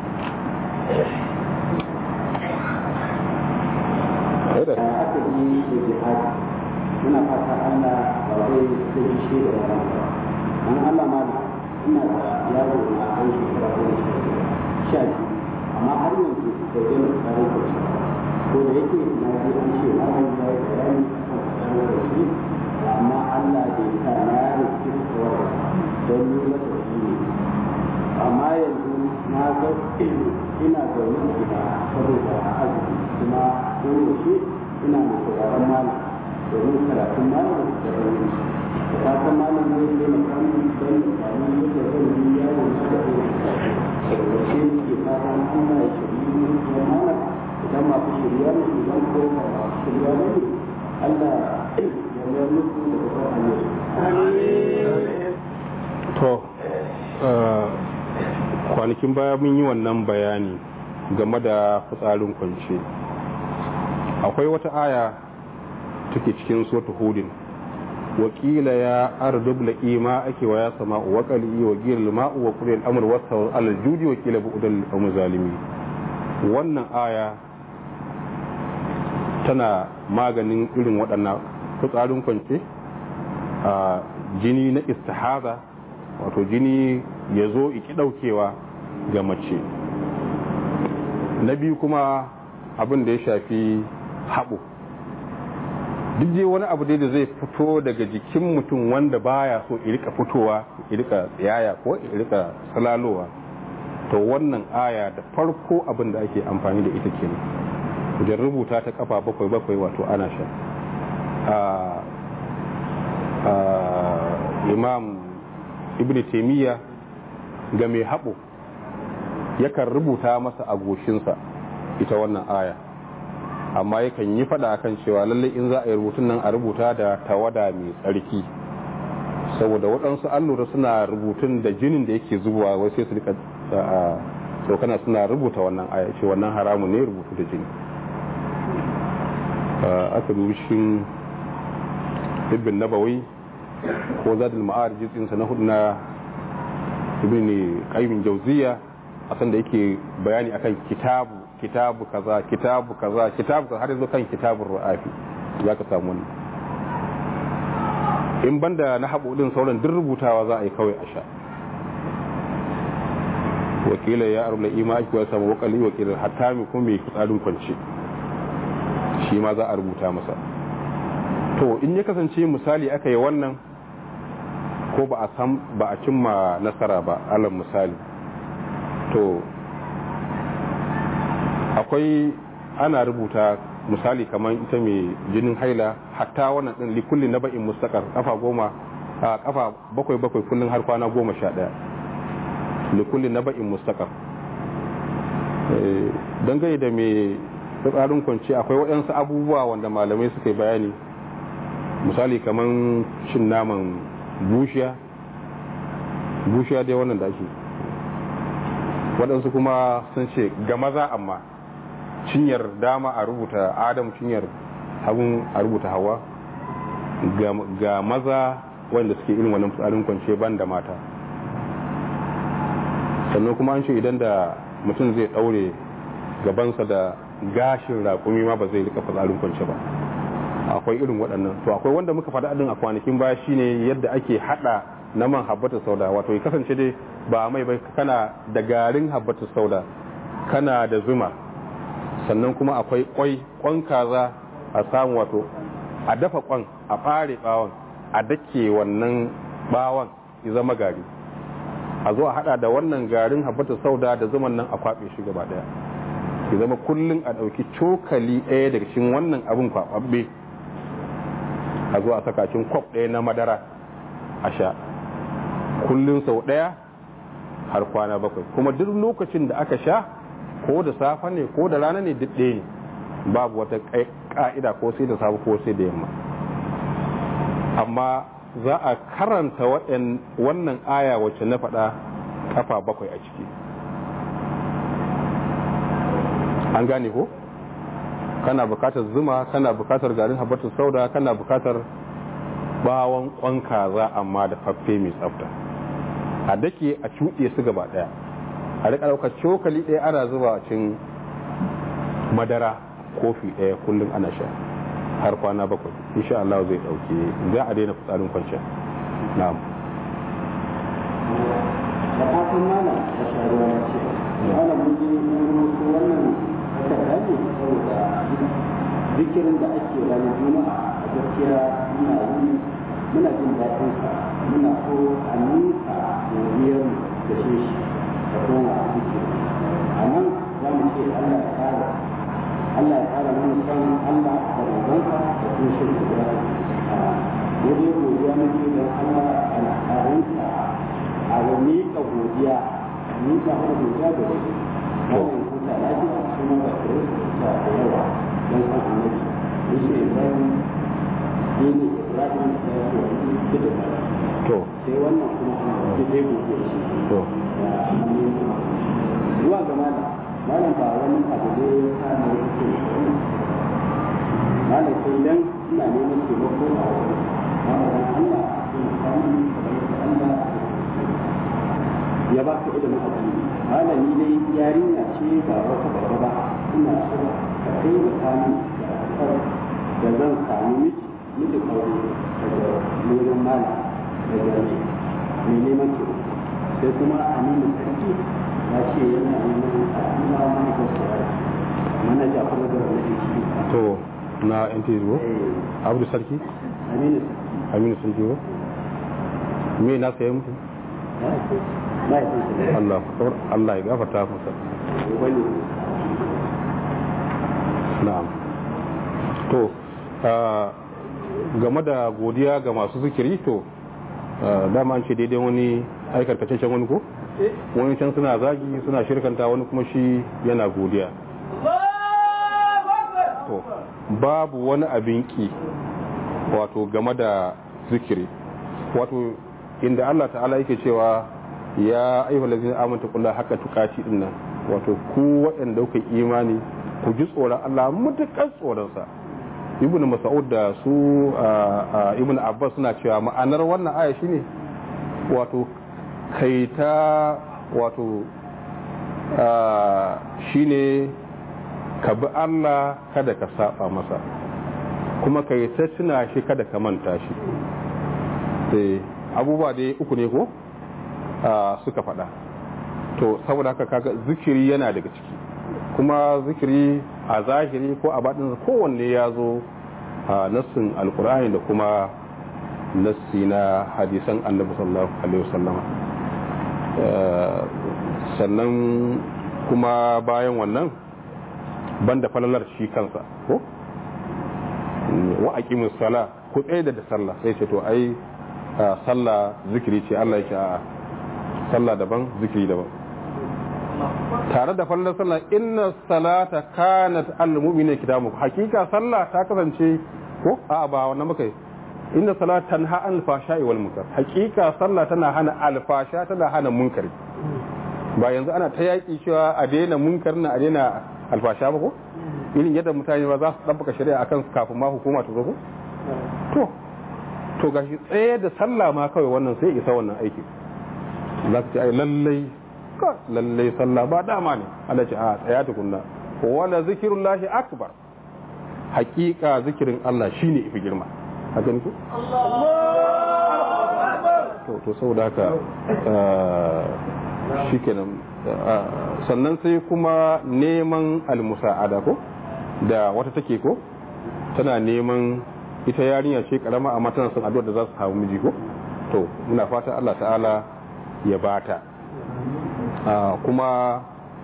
da aka yi da jihadi muna fata Allah ba zai zai shi da wannan ba dan Allah ma ina da yaro na an shekara goma sha biyu amma har yanzu da gani tsarin da shi ko da yake na ji an ce na wani ya yi bayani kan tsarin da shi amma Allah bai sa na rufe kawai don yi masa shi ne amma yanzu na ga ina zaune a gida saboda azumi kuma koyaushe ina da sauraron malam domin karatun malam da rauni da fatan malam zai taimaka min don da sami yadda zan yi yawon na da sarwace ke fatan Allah ya shirye ni kuma malam idan masu shirya ne idan ko ba masu shirya ne Allah ya mayar musu da babban hanyar. to kwanakin baya mun yi wannan bayani game da fitsarin kwance akwai wata aya take cikin sota hudin wakila ya ardub la ima ake wa ya sama wa qali wa gil ma'u wa qul al-amr wa sawl al-judi wa qila bu'dal al zalimi wannan aya tana maganin irin waɗannan fitsarin kwance a jini na istihaza wato jini ya zo iki daukewa ga mace na biyu kuma abin da ya shafi haɓo duk je wani abu dai da zai fito daga jikin mutum wanda baya so irika fitowa irika tsiyaya ko irika salalowa to wannan aya da farko abin da ake amfani da ita kenan wajen rubuta ta kafa bakwai bakwai wato ana sha imam ibn taimiyya ga mai haɓo yakan rubuta masa a goshinsa ita wannan aya amma yakan yi fada akan cewa lallai in za a yi rubutun nan a rubuta da tawada mai tsarki saboda waɗansu allura suna rubutun da jinin da yake zubowa wai sai su rika tsokana suna rubuta wannan aya ce wannan haramu ne rubutu da jini aka dubi shi ibn nabawi ko zadul ma'arij jinsa na hudu na ibn qayyim jawziya akan da yake bayani akan kitabu kitabu kaza kitabu kaza kitabu kaza har yanzu kan kitabun ru'afi zaka samu wannan in banda na haɓo din sauran duk rubutawa za a yi kawai a sha wakila ya arula ima ake wasa ma wakali wakilin hatta mai kuma mai fitsarin kwance shi ma za a rubuta masa to in ya kasance misali aka yi wannan ko ba a san ba a cimma nasara ba alal misali to akwai ana rubuta misali kamar ita mai jinin haila hatta wannan din likulli na ba'in mustaqar kafa goma a kafa bakwai bakwai kullun har kwana goma sha daya likulli na ba'in mustaqar dangane da mai fitsarin kwanci akwai waɗansu abubuwa wanda malamai suka yi bayani misali kamar cin naman bushiya bushiya dai wannan da ake waɗansu kuma sun ce ga maza amma cinyar dama a rubuta adam cinyar hagun a rubuta hawa ga maza wanda suke irin wannan tsarin kwance ban da mata sannan kuma an ce idan da mutum zai ɗaure gabansa da gashin raƙumi ma ba zai rika fitsarin kwance ba akwai irin waɗannan to akwai wanda muka faɗa ɗin a kwanakin baya shine yadda ake haɗa naman habbatu sauda wato ya kasance dai ba mai bai kana da garin habbatu sauda kana da zuma sannan kuma akwai kwai kwan kaza a samu wato a dafa kwan a fare bawon a dake wannan bawon ya zama gari a zo a hada da wannan garin habbatu sauda da zuman nan a kwabe shi gaba daya ya zama kullun a dauki cokali ɗaya daga cikin wannan abin kwababbe a zo a saka cikin kwab ɗaya na madara a sha kullun sau ɗaya har kwana bakwai kuma duk lokacin da aka sha ko da safe ne ko da rana ne duk ɗaya ne babu wata ka'ida ko sai da safe ko sai da yamma amma za a karanta wannan aya wacce na faɗa kafa bakwai a ciki an gane ko kana bukatar zuma kana bukatar garin habbatus sauda kana bukatar bawon kwan kaza amma da faffe mai tsafta a dake a cuɗe su gaba ɗaya a rika ɗaukar cokali ɗaya ana zuba cin madara kofi ɗaya kullum ana sha har kwana bakwai insha Allah zai ɗauke za a daina fitsarin kwanciya na'am da fatan malam da sharuwa ya ce malam mun ji rubutu wannan takarda ne saboda zikirin da ake ranar juma'a a gaskiya muna yi muna jin daɗin sa muna so a nisa godiyar da shi da koma a zikiri a nan za mu ce Allah ya kara Allah ya kara mana san Allah da manzansa da kuma shirka da wani godiya muke don Allah al'adunsa a wani ka godiya ni ka hana godiya da wani wannan kuta lafiya kuma ba ta yi da yawa don san annabi yake ibrahim dini ibrahim da ya ce wani da da to sai wannan kuma ke dai godiya shi to zuwa ga malam malam ba wani abu ne ya kama ya ce malam sai dan ina neman taimako a wani malam Allah ya samu Allah ya ba ka ilimin addini malami dai yarinya ce ba wata babba ba ina so ka kai da kani da asar da zan samu miji miji aure daga neman malam daga mai neman taimako sai kuma aminu sarki ya ce yana neman al'umma mana gaskiya manaja kuma da wani shi to na NTS go Abdu Sarki aminu Aminu Sarki go me na sayi mutu sarki mahaifinsa ne Allah akbar Allah ya gafarta masa wani na'am to ah, game da godiya ga masu zikiri to ah, dama an ce daidai wani aikarkacen wani ko wani can suna zagi suna shirkanta wani kuma shi yana godiya to babu wani abin ki wato game da zikiri wato inda Allah ta'ala yake cewa ya ayyuhal ladzina amanu qulla haqqa tuqati dinnan wato ku waɗanda kuka imani ku ji tsoron Allah mutukar tsoron sa ibnu mas'ud da su ibnu abbas suna cewa ma'anar wannan aya shine wato kai ta wato shine ka bi Allah kada ka saba masa kuma ka yi ta tuna shi kada ka manta shi sai abubuwa dai uku ne ko suka faɗa to saboda haka kaga zikiri yana daga ciki kuma zikiri a zahiri ko a baɗin kowanne ya zo a nassin alkur'ani da kuma nassi na hadisan annabi sallallahu alaihi wasallama sannan kuma bayan wannan banda falalar shi kansa ko wa aqimus sala ku tsaye da sallah sai ce to ai sallah zikiri ce Allah yake a sallah daban zikiri daban tare da fallar sallah inna salata kanat al-mu'mina kitabu hakika sallah ta kasance ko a ba wannan muka yi inna salata tanha an al-fashai wal munkar hakika sallah tana hana al-fasha tana hana munkari ba yanzu ana ta yaki cewa a daina munkar na a daina alfasha ba ko irin yadda mutane ba za su ɗabbaka shari'a akan kafin ma hukuma ta zo ko to to gashi tsaye da sallah ma kawai wannan sai isa wannan aiki za ka ce ai lallai ka lallai sallah ba dama ne Allah ce a tsaya tukunna wala zikirullahi akbar hakika zikirin Allah shine ifi girma haka ne ko to to saboda haka shikenan sannan sai kuma neman almusa'ada ko da wata take ko tana neman ita yarinya ce karama amma tana son addu'ar da za su samu miji ko to muna fata Allah ta'ala ya bata kuma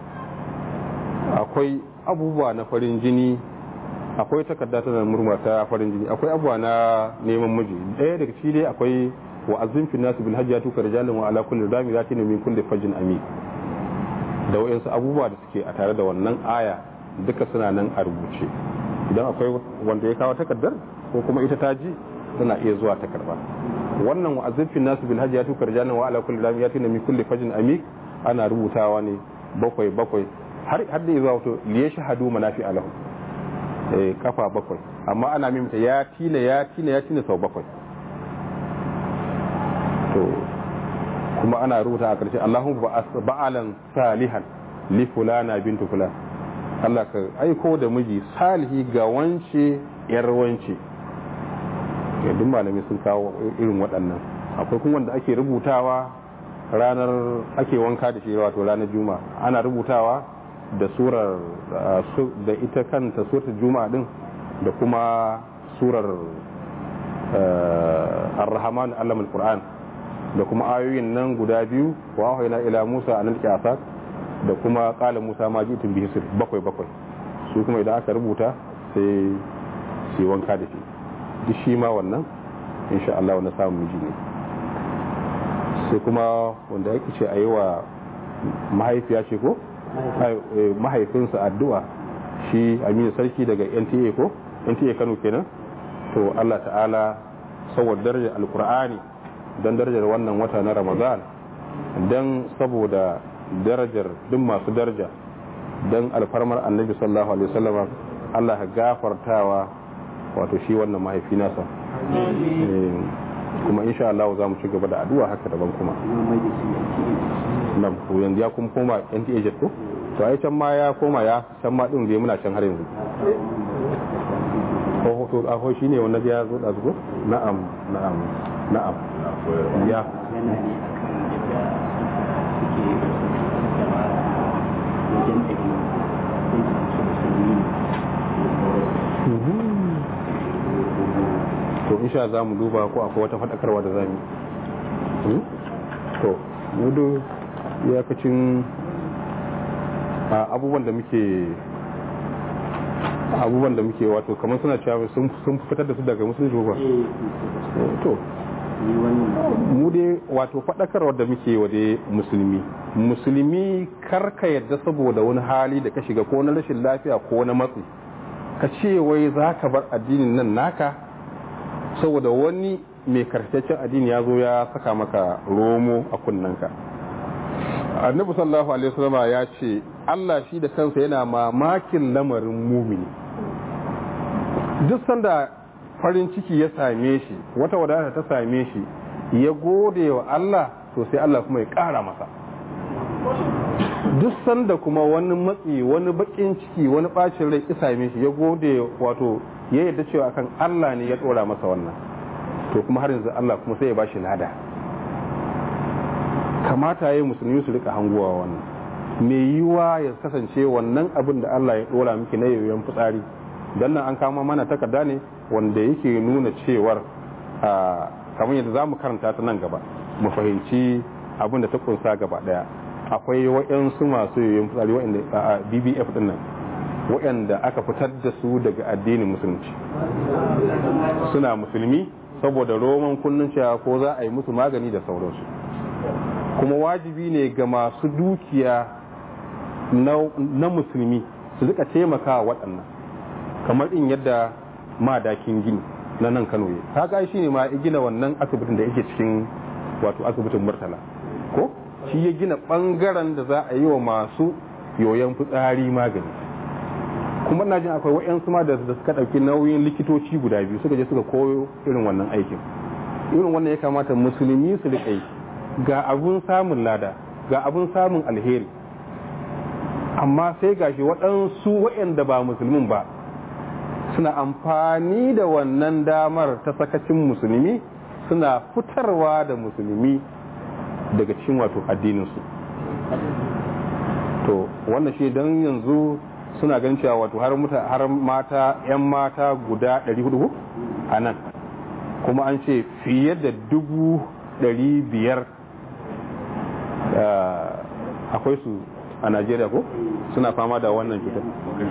akwai abubuwa na farin jini akwai takarda tana murma ta farin jini akwai abubuwa na neman miji ɗaya daga ciki dai akwai wa azim fi nasu bil hajji tuka rijalin wa ala kulli rami zati ne min kulli fajin ami da wayansu abubuwa da suke a tare da wannan aya duka suna nan a rubuce idan akwai wanda ya kawo takardar ko kuma ita ta ji tana iya zuwa ta karba wannan wa azim fi nasu bil hajji tuka rijalin wa ala kulli rami zati ne min kulli fajin ami ana rubutawa ne bakwai bakwai har har da zuwa wato liye shahadu manafi alahu eh kafa bakwai amma ana mimta ya tina ya tina ya tina sau bakwai to kuma ana rubuta a ƙarshe Allahumma ba'alan salihan li fulana bintu fulan Allah ka aiko da miji salihi ga wance yar wance ya duk malami sun kawo irin waɗannan akwai kuma wanda ake rubutawa ranar ake wanka da shi wato ranar juma'a ana rubutawa da surar da ita kanta surar juma'a din da kuma surar ar-rahman allamul qur'an da kuma ayoyin nan guda biyu wa wahayna ila musa an alqiyasat da kuma qala musa ma ji'tum bihi sir bakwai bakwai su kuma idan aka rubuta sai sai wanka da shi duk shi ma wannan insha Allah wannan samun miji ne sai kuma wanda yake ce ayi wa mahaifiya ce ko mahaifinsa addu'a shi Aminu sarki daga NTA ko NTA Kano kenan to Allah ta'ala saboda darajar alkur'ani don darajar wannan wata na ramadan don saboda darajar duk masu daraja don alfarmar annabi sallallahu alaihi wasallam Allah ka gafartawa wato shi wannan mahaifi nasa kuma insha Allah za mu ci gaba da addu'a haka daban kuma nan ko yanzu ya kuma koma NTA jet ko to ai can ma ya koma ya can ma din da muna can har yanzu ko to a ho shine wanda ya zo da zuwa na'am na'am na'am ya yana ne akan yadda suke jama'a wajen ɗari sai su ce musulmi to insha za mu duba ko akwai wata faɗakarwa da zamu yi to mudu iyakacin abubuwan da muke abubuwan da muke wato kamar suna cewa sun fitar da su daga musulunci ba to mu dai wato faɗakarwar da muke wa dai musulmi musulmi karka yadda saboda wani hali da ka shiga ko na rashin lafiya ko na matsi ka ce wai za ka bar addinin nan naka saboda wani mai karkataccen addini ya zo ya saka maka romo a kunnanka annabi sallallahu alaihi wasallam ya ce Allah shi da kansa yana mamakin lamarin mumini duk sanda farin ciki ya same shi wata wadata ta same shi ya gode wa Allah to sai Allah kuma ya ƙara masa duk sanda kuma wani matsi wani bakin ciki wani bacin rai ya same shi ya gode wato ya yarda cewa akan Allah ne ya dora masa wannan to kuma har yanzu Allah kuma sai ya bashi lada kamata yayi musulmi su rika hanguwa wannan me yiwa ya kasance wannan abin da Allah ya dora miki na yoyon fitsari dan nan an kama mana takarda ne wanda yake nuna cewar kamar yadda za mu karanta ta nan gaba mu fahimci abin da ta kunsa gaba daya akwai waɗansu masu yoyon fitsari waɗanda a bbf din nan waɗanda aka fitar da su daga addinin musulunci suna musulmi saboda roman kullun cewa ko za a yi musu magani da sauransu kuma wajibi ne ga masu dukiya na musulmi su rika taimaka waɗannan kamar in yadda madakin gini na nan kano ya haka shi ne ma ya gina wannan asibitin da yake cikin wato asibitin murtala ko shi ya gina ɓangaren da za a yi wa masu yoyon fitsari magani kuma na jin akwai wa'yansu ma da suka ɗauki nauyin likitoci guda biyu suka je suka koyo irin wannan aikin irin wannan ya kamata musulmi su riƙa yi ga abun samun lada ga abun samun alheri amma sai gashi waɗansu waɗanda ba musulmin ba suna amfani da wannan damar ta sakacin musulmi suna fitarwa da musulmi daga cikin wato addininsu to wannan shi don yanzu suna ganin cewa wato har mata 'yan mata guda 400 a nan kuma an ce fiye da dubu ɗari biyar akwai su a najeriya ko suna fama da wannan cutar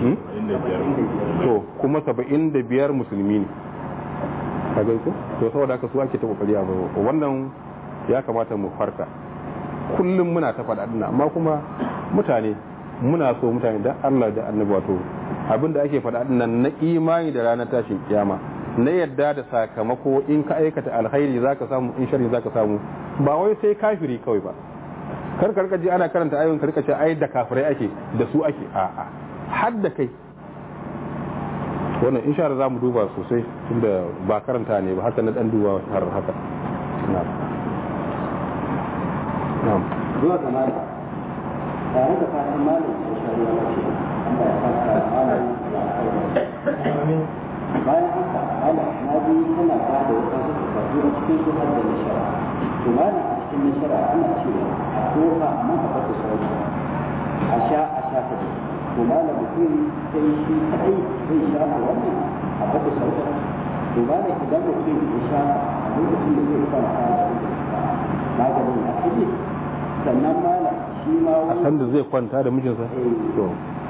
to kuma saba'in da biyar musulmi ne a ko to saboda haka su ake ta kokari a wannan ya kamata mu farka kullum muna ta faɗa amma kuma mutane muna so mutane da Allah da annabi wato abinda ake faɗa nan na imani da ranar tashin kiyama na yadda da sakamako in ka aikata alkhairi zaka samu in sharri zaka samu ba wai sai kafiri kawai ba kar ka ji ana karanta ayoyin karka ce ai da kafirai ake da su ake a a har da kai wannan insha Allah zamu duba sosai tunda ba karanta ne ba haka na dan duba har haka na'am na'am zuwa ga malam tare da fatan malam ya shari'a lafiya Allah ya saka malam da alkhairi bayan haka ala na bi tana ba da wasu takardu a cikin su har da nishara to malam a cikin nishara ana cewa a tofa amma a bata sauki a sha a sha ta to malam mutum sai shi kadai zai sha a wannan a bata sauki to malam idan mutum ya sha a lokacin da zai kwanta da maganin a kaje sannan malam shi ma a san da zai kwanta da mijinsa to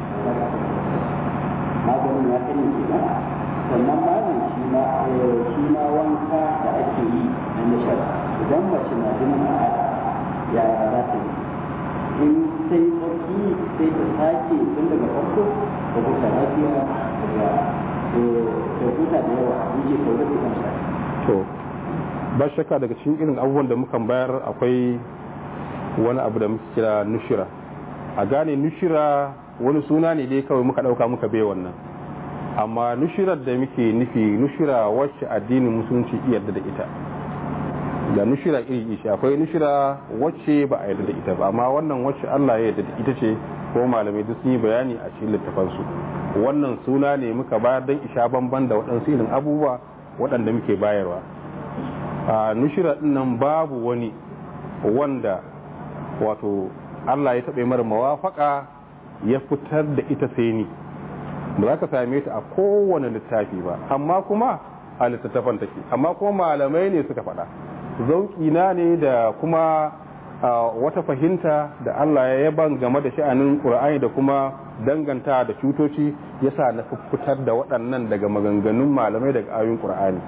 maganin ya kane kenan sannan malam shi ma shi ma wanka da ake yi na nishar idan mace na jinin al'ada yaya za ta yi in sai tsarki sai ta sake tun daga farko da kusa lafiya daga da huta da yawa in je kawai da kansa to ba shakka daga cikin irin abubuwan da mukan bayar akwai wani abu da muke kira nushira a gane nushira wani suna ne dai kawai muka dauka muka bai wannan amma nushirar da muke nufi nushira wacce addinin musulunci yarda da ita da nushira iri ishi akwai nushira wacce ba a yarda da ita ba amma wannan wacce Allah ya yarda da ita ce ko malamai duk sun yi bayani a cikin littafansu wannan suna ne muka bayar don isha bamban da waɗansu irin abubuwa waɗanda muke bayarwa a nushira nan babu wani wanda wato Allah ya taɓa mara mawafaka ya fitar da ita sai ni ba za ka same ta a kowane littafi ba amma kuma a littattafan take amma kuma malamai ne suka faɗa zauƙina ne da kuma wata fahimta da Allah ya yaban game da sha'anin ƙur'ani da kuma danganta da cutoci yasa na fitar da waɗannan daga maganganun malamai daga ayoyin ƙur'ani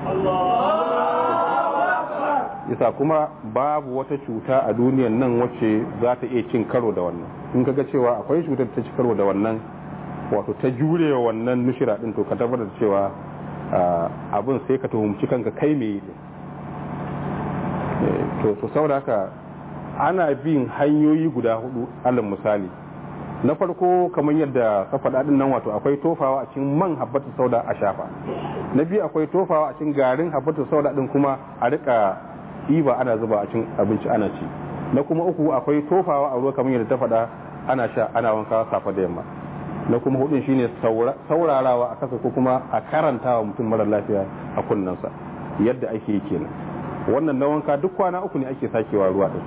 yasa kuma babu wata cuta a duniyan nan wacce za ta iya cin karo da wannan in kaga cewa akwai cutar ta ci karo da wannan wato ta jurewa wannan nushira din to ka tabbatar cewa abin sai ka tuhumci kanka kai me to to saboda haka ana bin hanyoyi guda hudu alal misali na farko kamar yadda ka faɗa din nan wato akwai tofawa a cikin man habbatu sauda a shafa na biyu akwai tofawa a cikin garin habbatu sauda din kuma a rika ɗiba ana zuba a cikin abinci ana ci na kuma uku akwai tofawa a ruwa kamar yadda ta faɗa ana sha ana wanka safa da yamma na kuma hudun shine saurarawa a kasa ko kuma a karantawa mutum mara lafiya a kunnensa yadda ake yi kenan wannan na wanka duk kwana uku ne ake sakewa ruwa din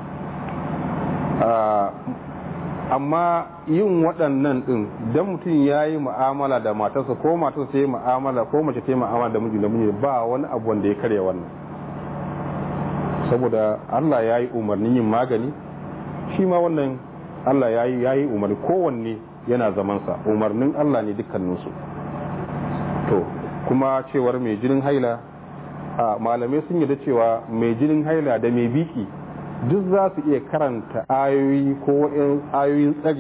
amma yin waɗannan ɗin don mutum ya yi mu'amala da matarsa ko matarsa ta yi mu'amala ko mace ta yi mu'amala da miji da miji ba wani abu wanda ya karya wannan saboda Allah ya yi umarnin yin magani shi ma wannan Allah ya yi ya yi umarni kowanne yana zamansa umarnin Allah ne dukkaninsu to kuma cewar mai jinin haila a malamai sun yi da cewa mai jinin haila da mai biki duk za su iya karanta ayoyi ko ayoyin tsari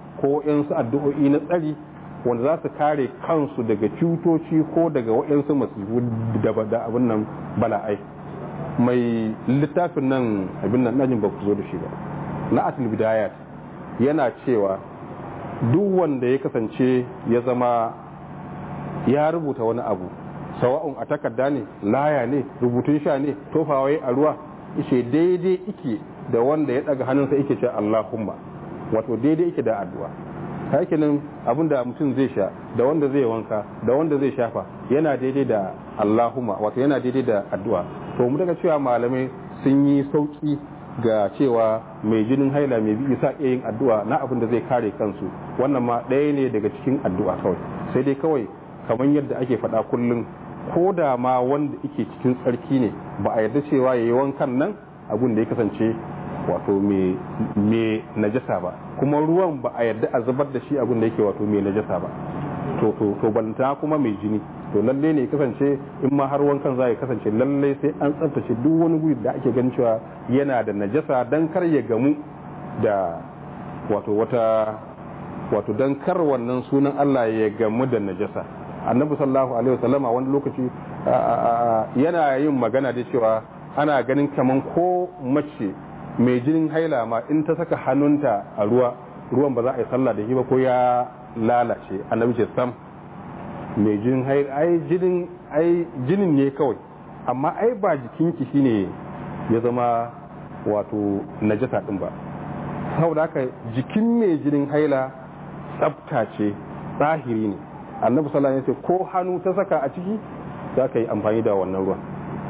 ko su addu'o'i na tsari wanda za su kare kansu daga cutoci ko daga waɗansu masifu da abin nan bala'ai mai littafin nan abin nan ɗajin ba ku zo da shi ba na atul bidayat yana cewa duk wanda ya kasance ya zama ya rubuta wani abu sawa'un a takarda ne laya ne rubutun sha ne tofawai a ruwa ishe daidai ike da wanda ya daga hannunsa ike ce Allahumma wato daidai ike da addu'a hakinin abinda mutum zai sha da wanda zai wanka da wanda zai shafa yana daidai da Allahumma wato yana daidai da addu'a to mu daga cewa malamai sun yi sauki ga cewa mai jinin haila mai bi isa iya yin addu'a na abin da zai kare kansu wannan ma ɗaya ne daga cikin addu'a kawai sai dai kawai kamar yadda ake faɗa kullum ko da ma wanda yake cikin tsarki ne ba a yarda cewa ya yi wankan nan abin da ya kasance wato mai najasa ba kuma ruwan ba a yarda a zubar da shi abin da yake wato mai najasa ba to to to balanta kuma mai jini to lalle ne kasance in ma har wankan za ya kasance lalle sai an tsaftace duk wani guri da ake ganin cewa yana da najasa dan kar ya gamu da wato wata wato dan kar wannan sunan Allah ya gamu da najasa annabi sallallahu alaihi wasallama wani lokaci yana yin magana da cewa ana ganin kaman ko mace mai jinin haila ma in ta saka hannunta a ruwa ruwan ba za a yi sallah da shi ba ko ya lalace annabi ce sam mai jinin haila ai jinin ai jinin ne kawai amma ai ba jikinki shine ya zama wato najasa din ba saboda haka jikin mai jinin haila tsafta ce tsahiri ne annabi sallallahu alaihi wasallam ko hannu ta saka a ciki za ka yi amfani da wannan ruwan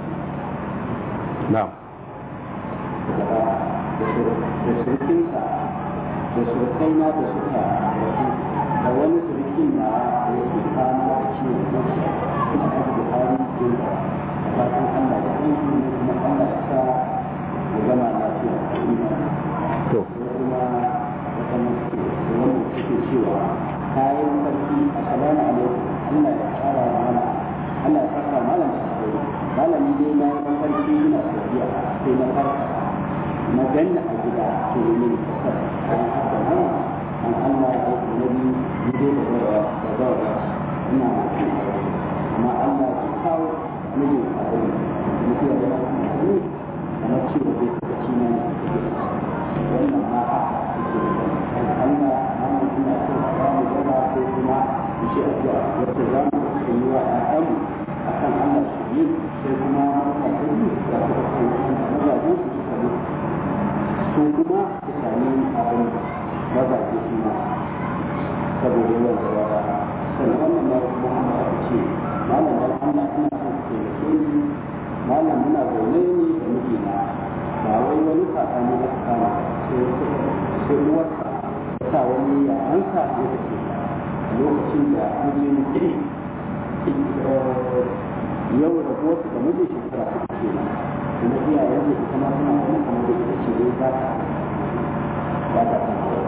na'am da surukinsa da surukai na da suka rasu da wani surukin na da yake kama da ciwon zuciya suna aka da hali din da fatan Allah da aiki ne kuma Allah ya sa ya gama lafiya da imani to sai kuma wata mace da wanda suke cewa kayan sarki assalamu alaikum Allah ya tsara mana Allah ya saka malam sai malami dai na yi sarki ina saudiya sai na farka na ganna a gida ke yi mini kasar an haka nan an Allah ya aiki na biyu gide da zaura da zaura ina mafi amma Allah ya kawo mini a wani mutuwa da wani na cewa zai kaga shi ne wannan ma haka suke da Allah amma ina so a samu gaba sai kuma in ce addu'a wacce za mu yi wa ƴaƴanmu akan Allah su yi sai kuma mutane da suka kai mazaje su suka mutu su kuma su sami abin mazaje su ma saboda yawan da ya sannan wannan ma kuma ana aka ce malam dan Allah ina son ku taimake ni malam muna zaune ni da mijina ba wai wani sakani da kama sai sai uwarsa ta sa wani yayansa ya tafi lokacin da mijin yau da wasu da mijin shekara uku kenan kuma iyayen da ita ma suna kuma kamar da ita ce dai ba ta ba ta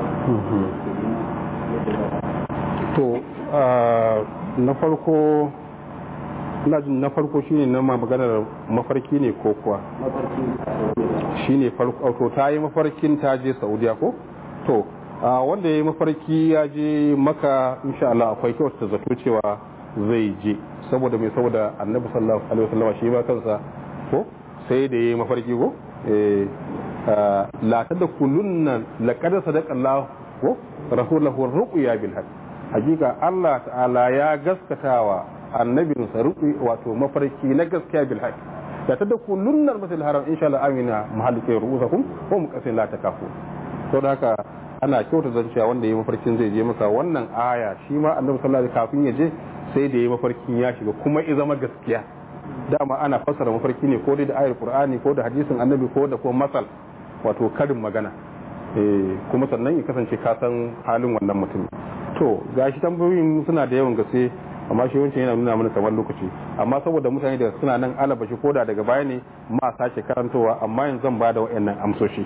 san to na farko ina jin na farko shine na ma maganar mafarki ne ko kuwa mafarkin a sauye shine farko to ta yi mafarkin ta je saudiya ko to wanda ya yi mafarki ya je maka insha Allah akwai kyau ta zato cewa zai je saboda mai saboda annabi sallallahu alaihi wasallam shi ma kansa ko sai da yayi mafarki ko eh la tadkhulunna laqad sadaqa Allah ko rasulahu ruqya bil haqq hakika Allah ta'ala ya gaskatawa annabinsa ruqi wato mafarki na gaskiya bil haqq la tadkhulunna al-masjid haram insha Allah amina mahallikai ru'usakum wa muqasin la takafu to da haka ana kyauta zanciya wanda ya mafarkin zai je masa wannan aya shi ma annabi sallallahu alaihi kafin ya je sai da ya mafarkin ya shiga kuma ya zama gaskiya dama ana fassara mafarki ne ko dai da ayar qur'ani ko da hadisin annabi ko da kuma masal wato karin magana eh kuma sannan ya kasance ka san halin wannan mutum to gashi tambayoyin suna da yawan gaske amma shi wancan yana nuna mana kamar lokaci amma saboda mutane da suna nan alabashi ko da daga baya ne ma sake karantowa amma yanzu zan ba da wayannan amsoshi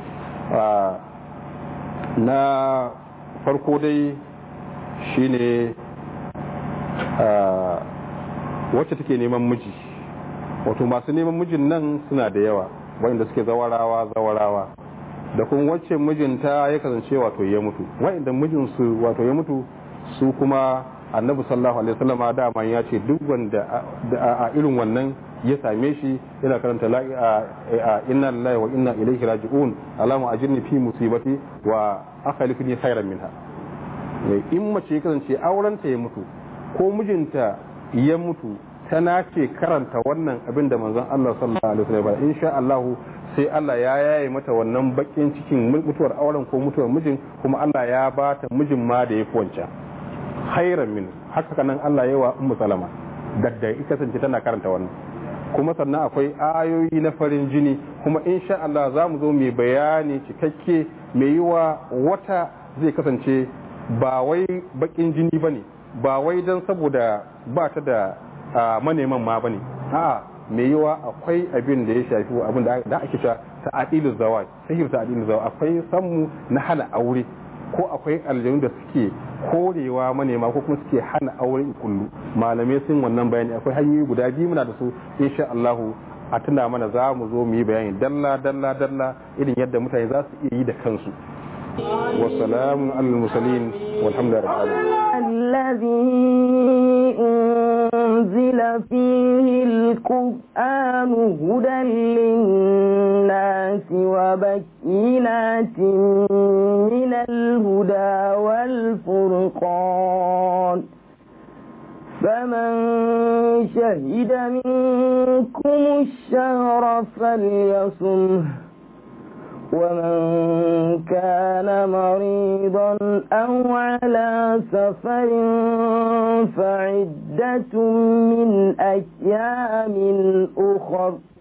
na farko dai shine wacce take neman miji wato masu neman mijin nan suna da yawa wanda suke zawarawa zawarawa da kuma wacce mijinta ya kasance wato ya mutu wa'inda mijinsu wato ya mutu su kuma annabi sallallahu alaihi wasallam dama ya ce duk wanda a irin wannan ya same shi yana karanta la inna lillahi wa inna ilaihi raji'un alama ajirni fi musibati wa akhlifni khairan minha in mace ya kasance aurenta ya mutu ko mijinta ya mutu tana ce karanta wannan abin da manzon Allah sallallahu alaihi wasallam insha Allah sai Allah ya yaye mata wannan bakin cikin mutuwar auren ko mutuwar mijin kuma Allah ya ba ta mijin ma da yafi wancan khairan min haka kanan Allah ya wa ummu salama dadda ita kasance tana karanta wannan kuma sannan akwai ayoyi na farin jini kuma insha Allah za mu zo mai bayani cikakke mai yiwa wata zai kasance ba wai bakin jini bane ba wai dan saboda ba ta da maneman ma bane a'a mai yiwa akwai abin da ya shafi abin da ake cewa ta'adilu zawaj sahih ta'adilu zawaj akwai sammu na hana aure ko akwai aljanu da suke korewa manema ko kuma suke hana aure kullu malamai sun wannan bayani akwai hanyoyi guda biyu muna da su insha Allah a tuna mana za mu zo mu yi bayani dalla dalla dalla irin yadda mutane za su iya yi da kansu والسلام على المرسلين والحمد لله رب الذي أنزل فيه القرآن هدى للناس وبكينات من الهدى والفرقان فمن شهد منكم الشهر فليصمه ومن كان مريضا أو على سفر فعدة من أيام أخر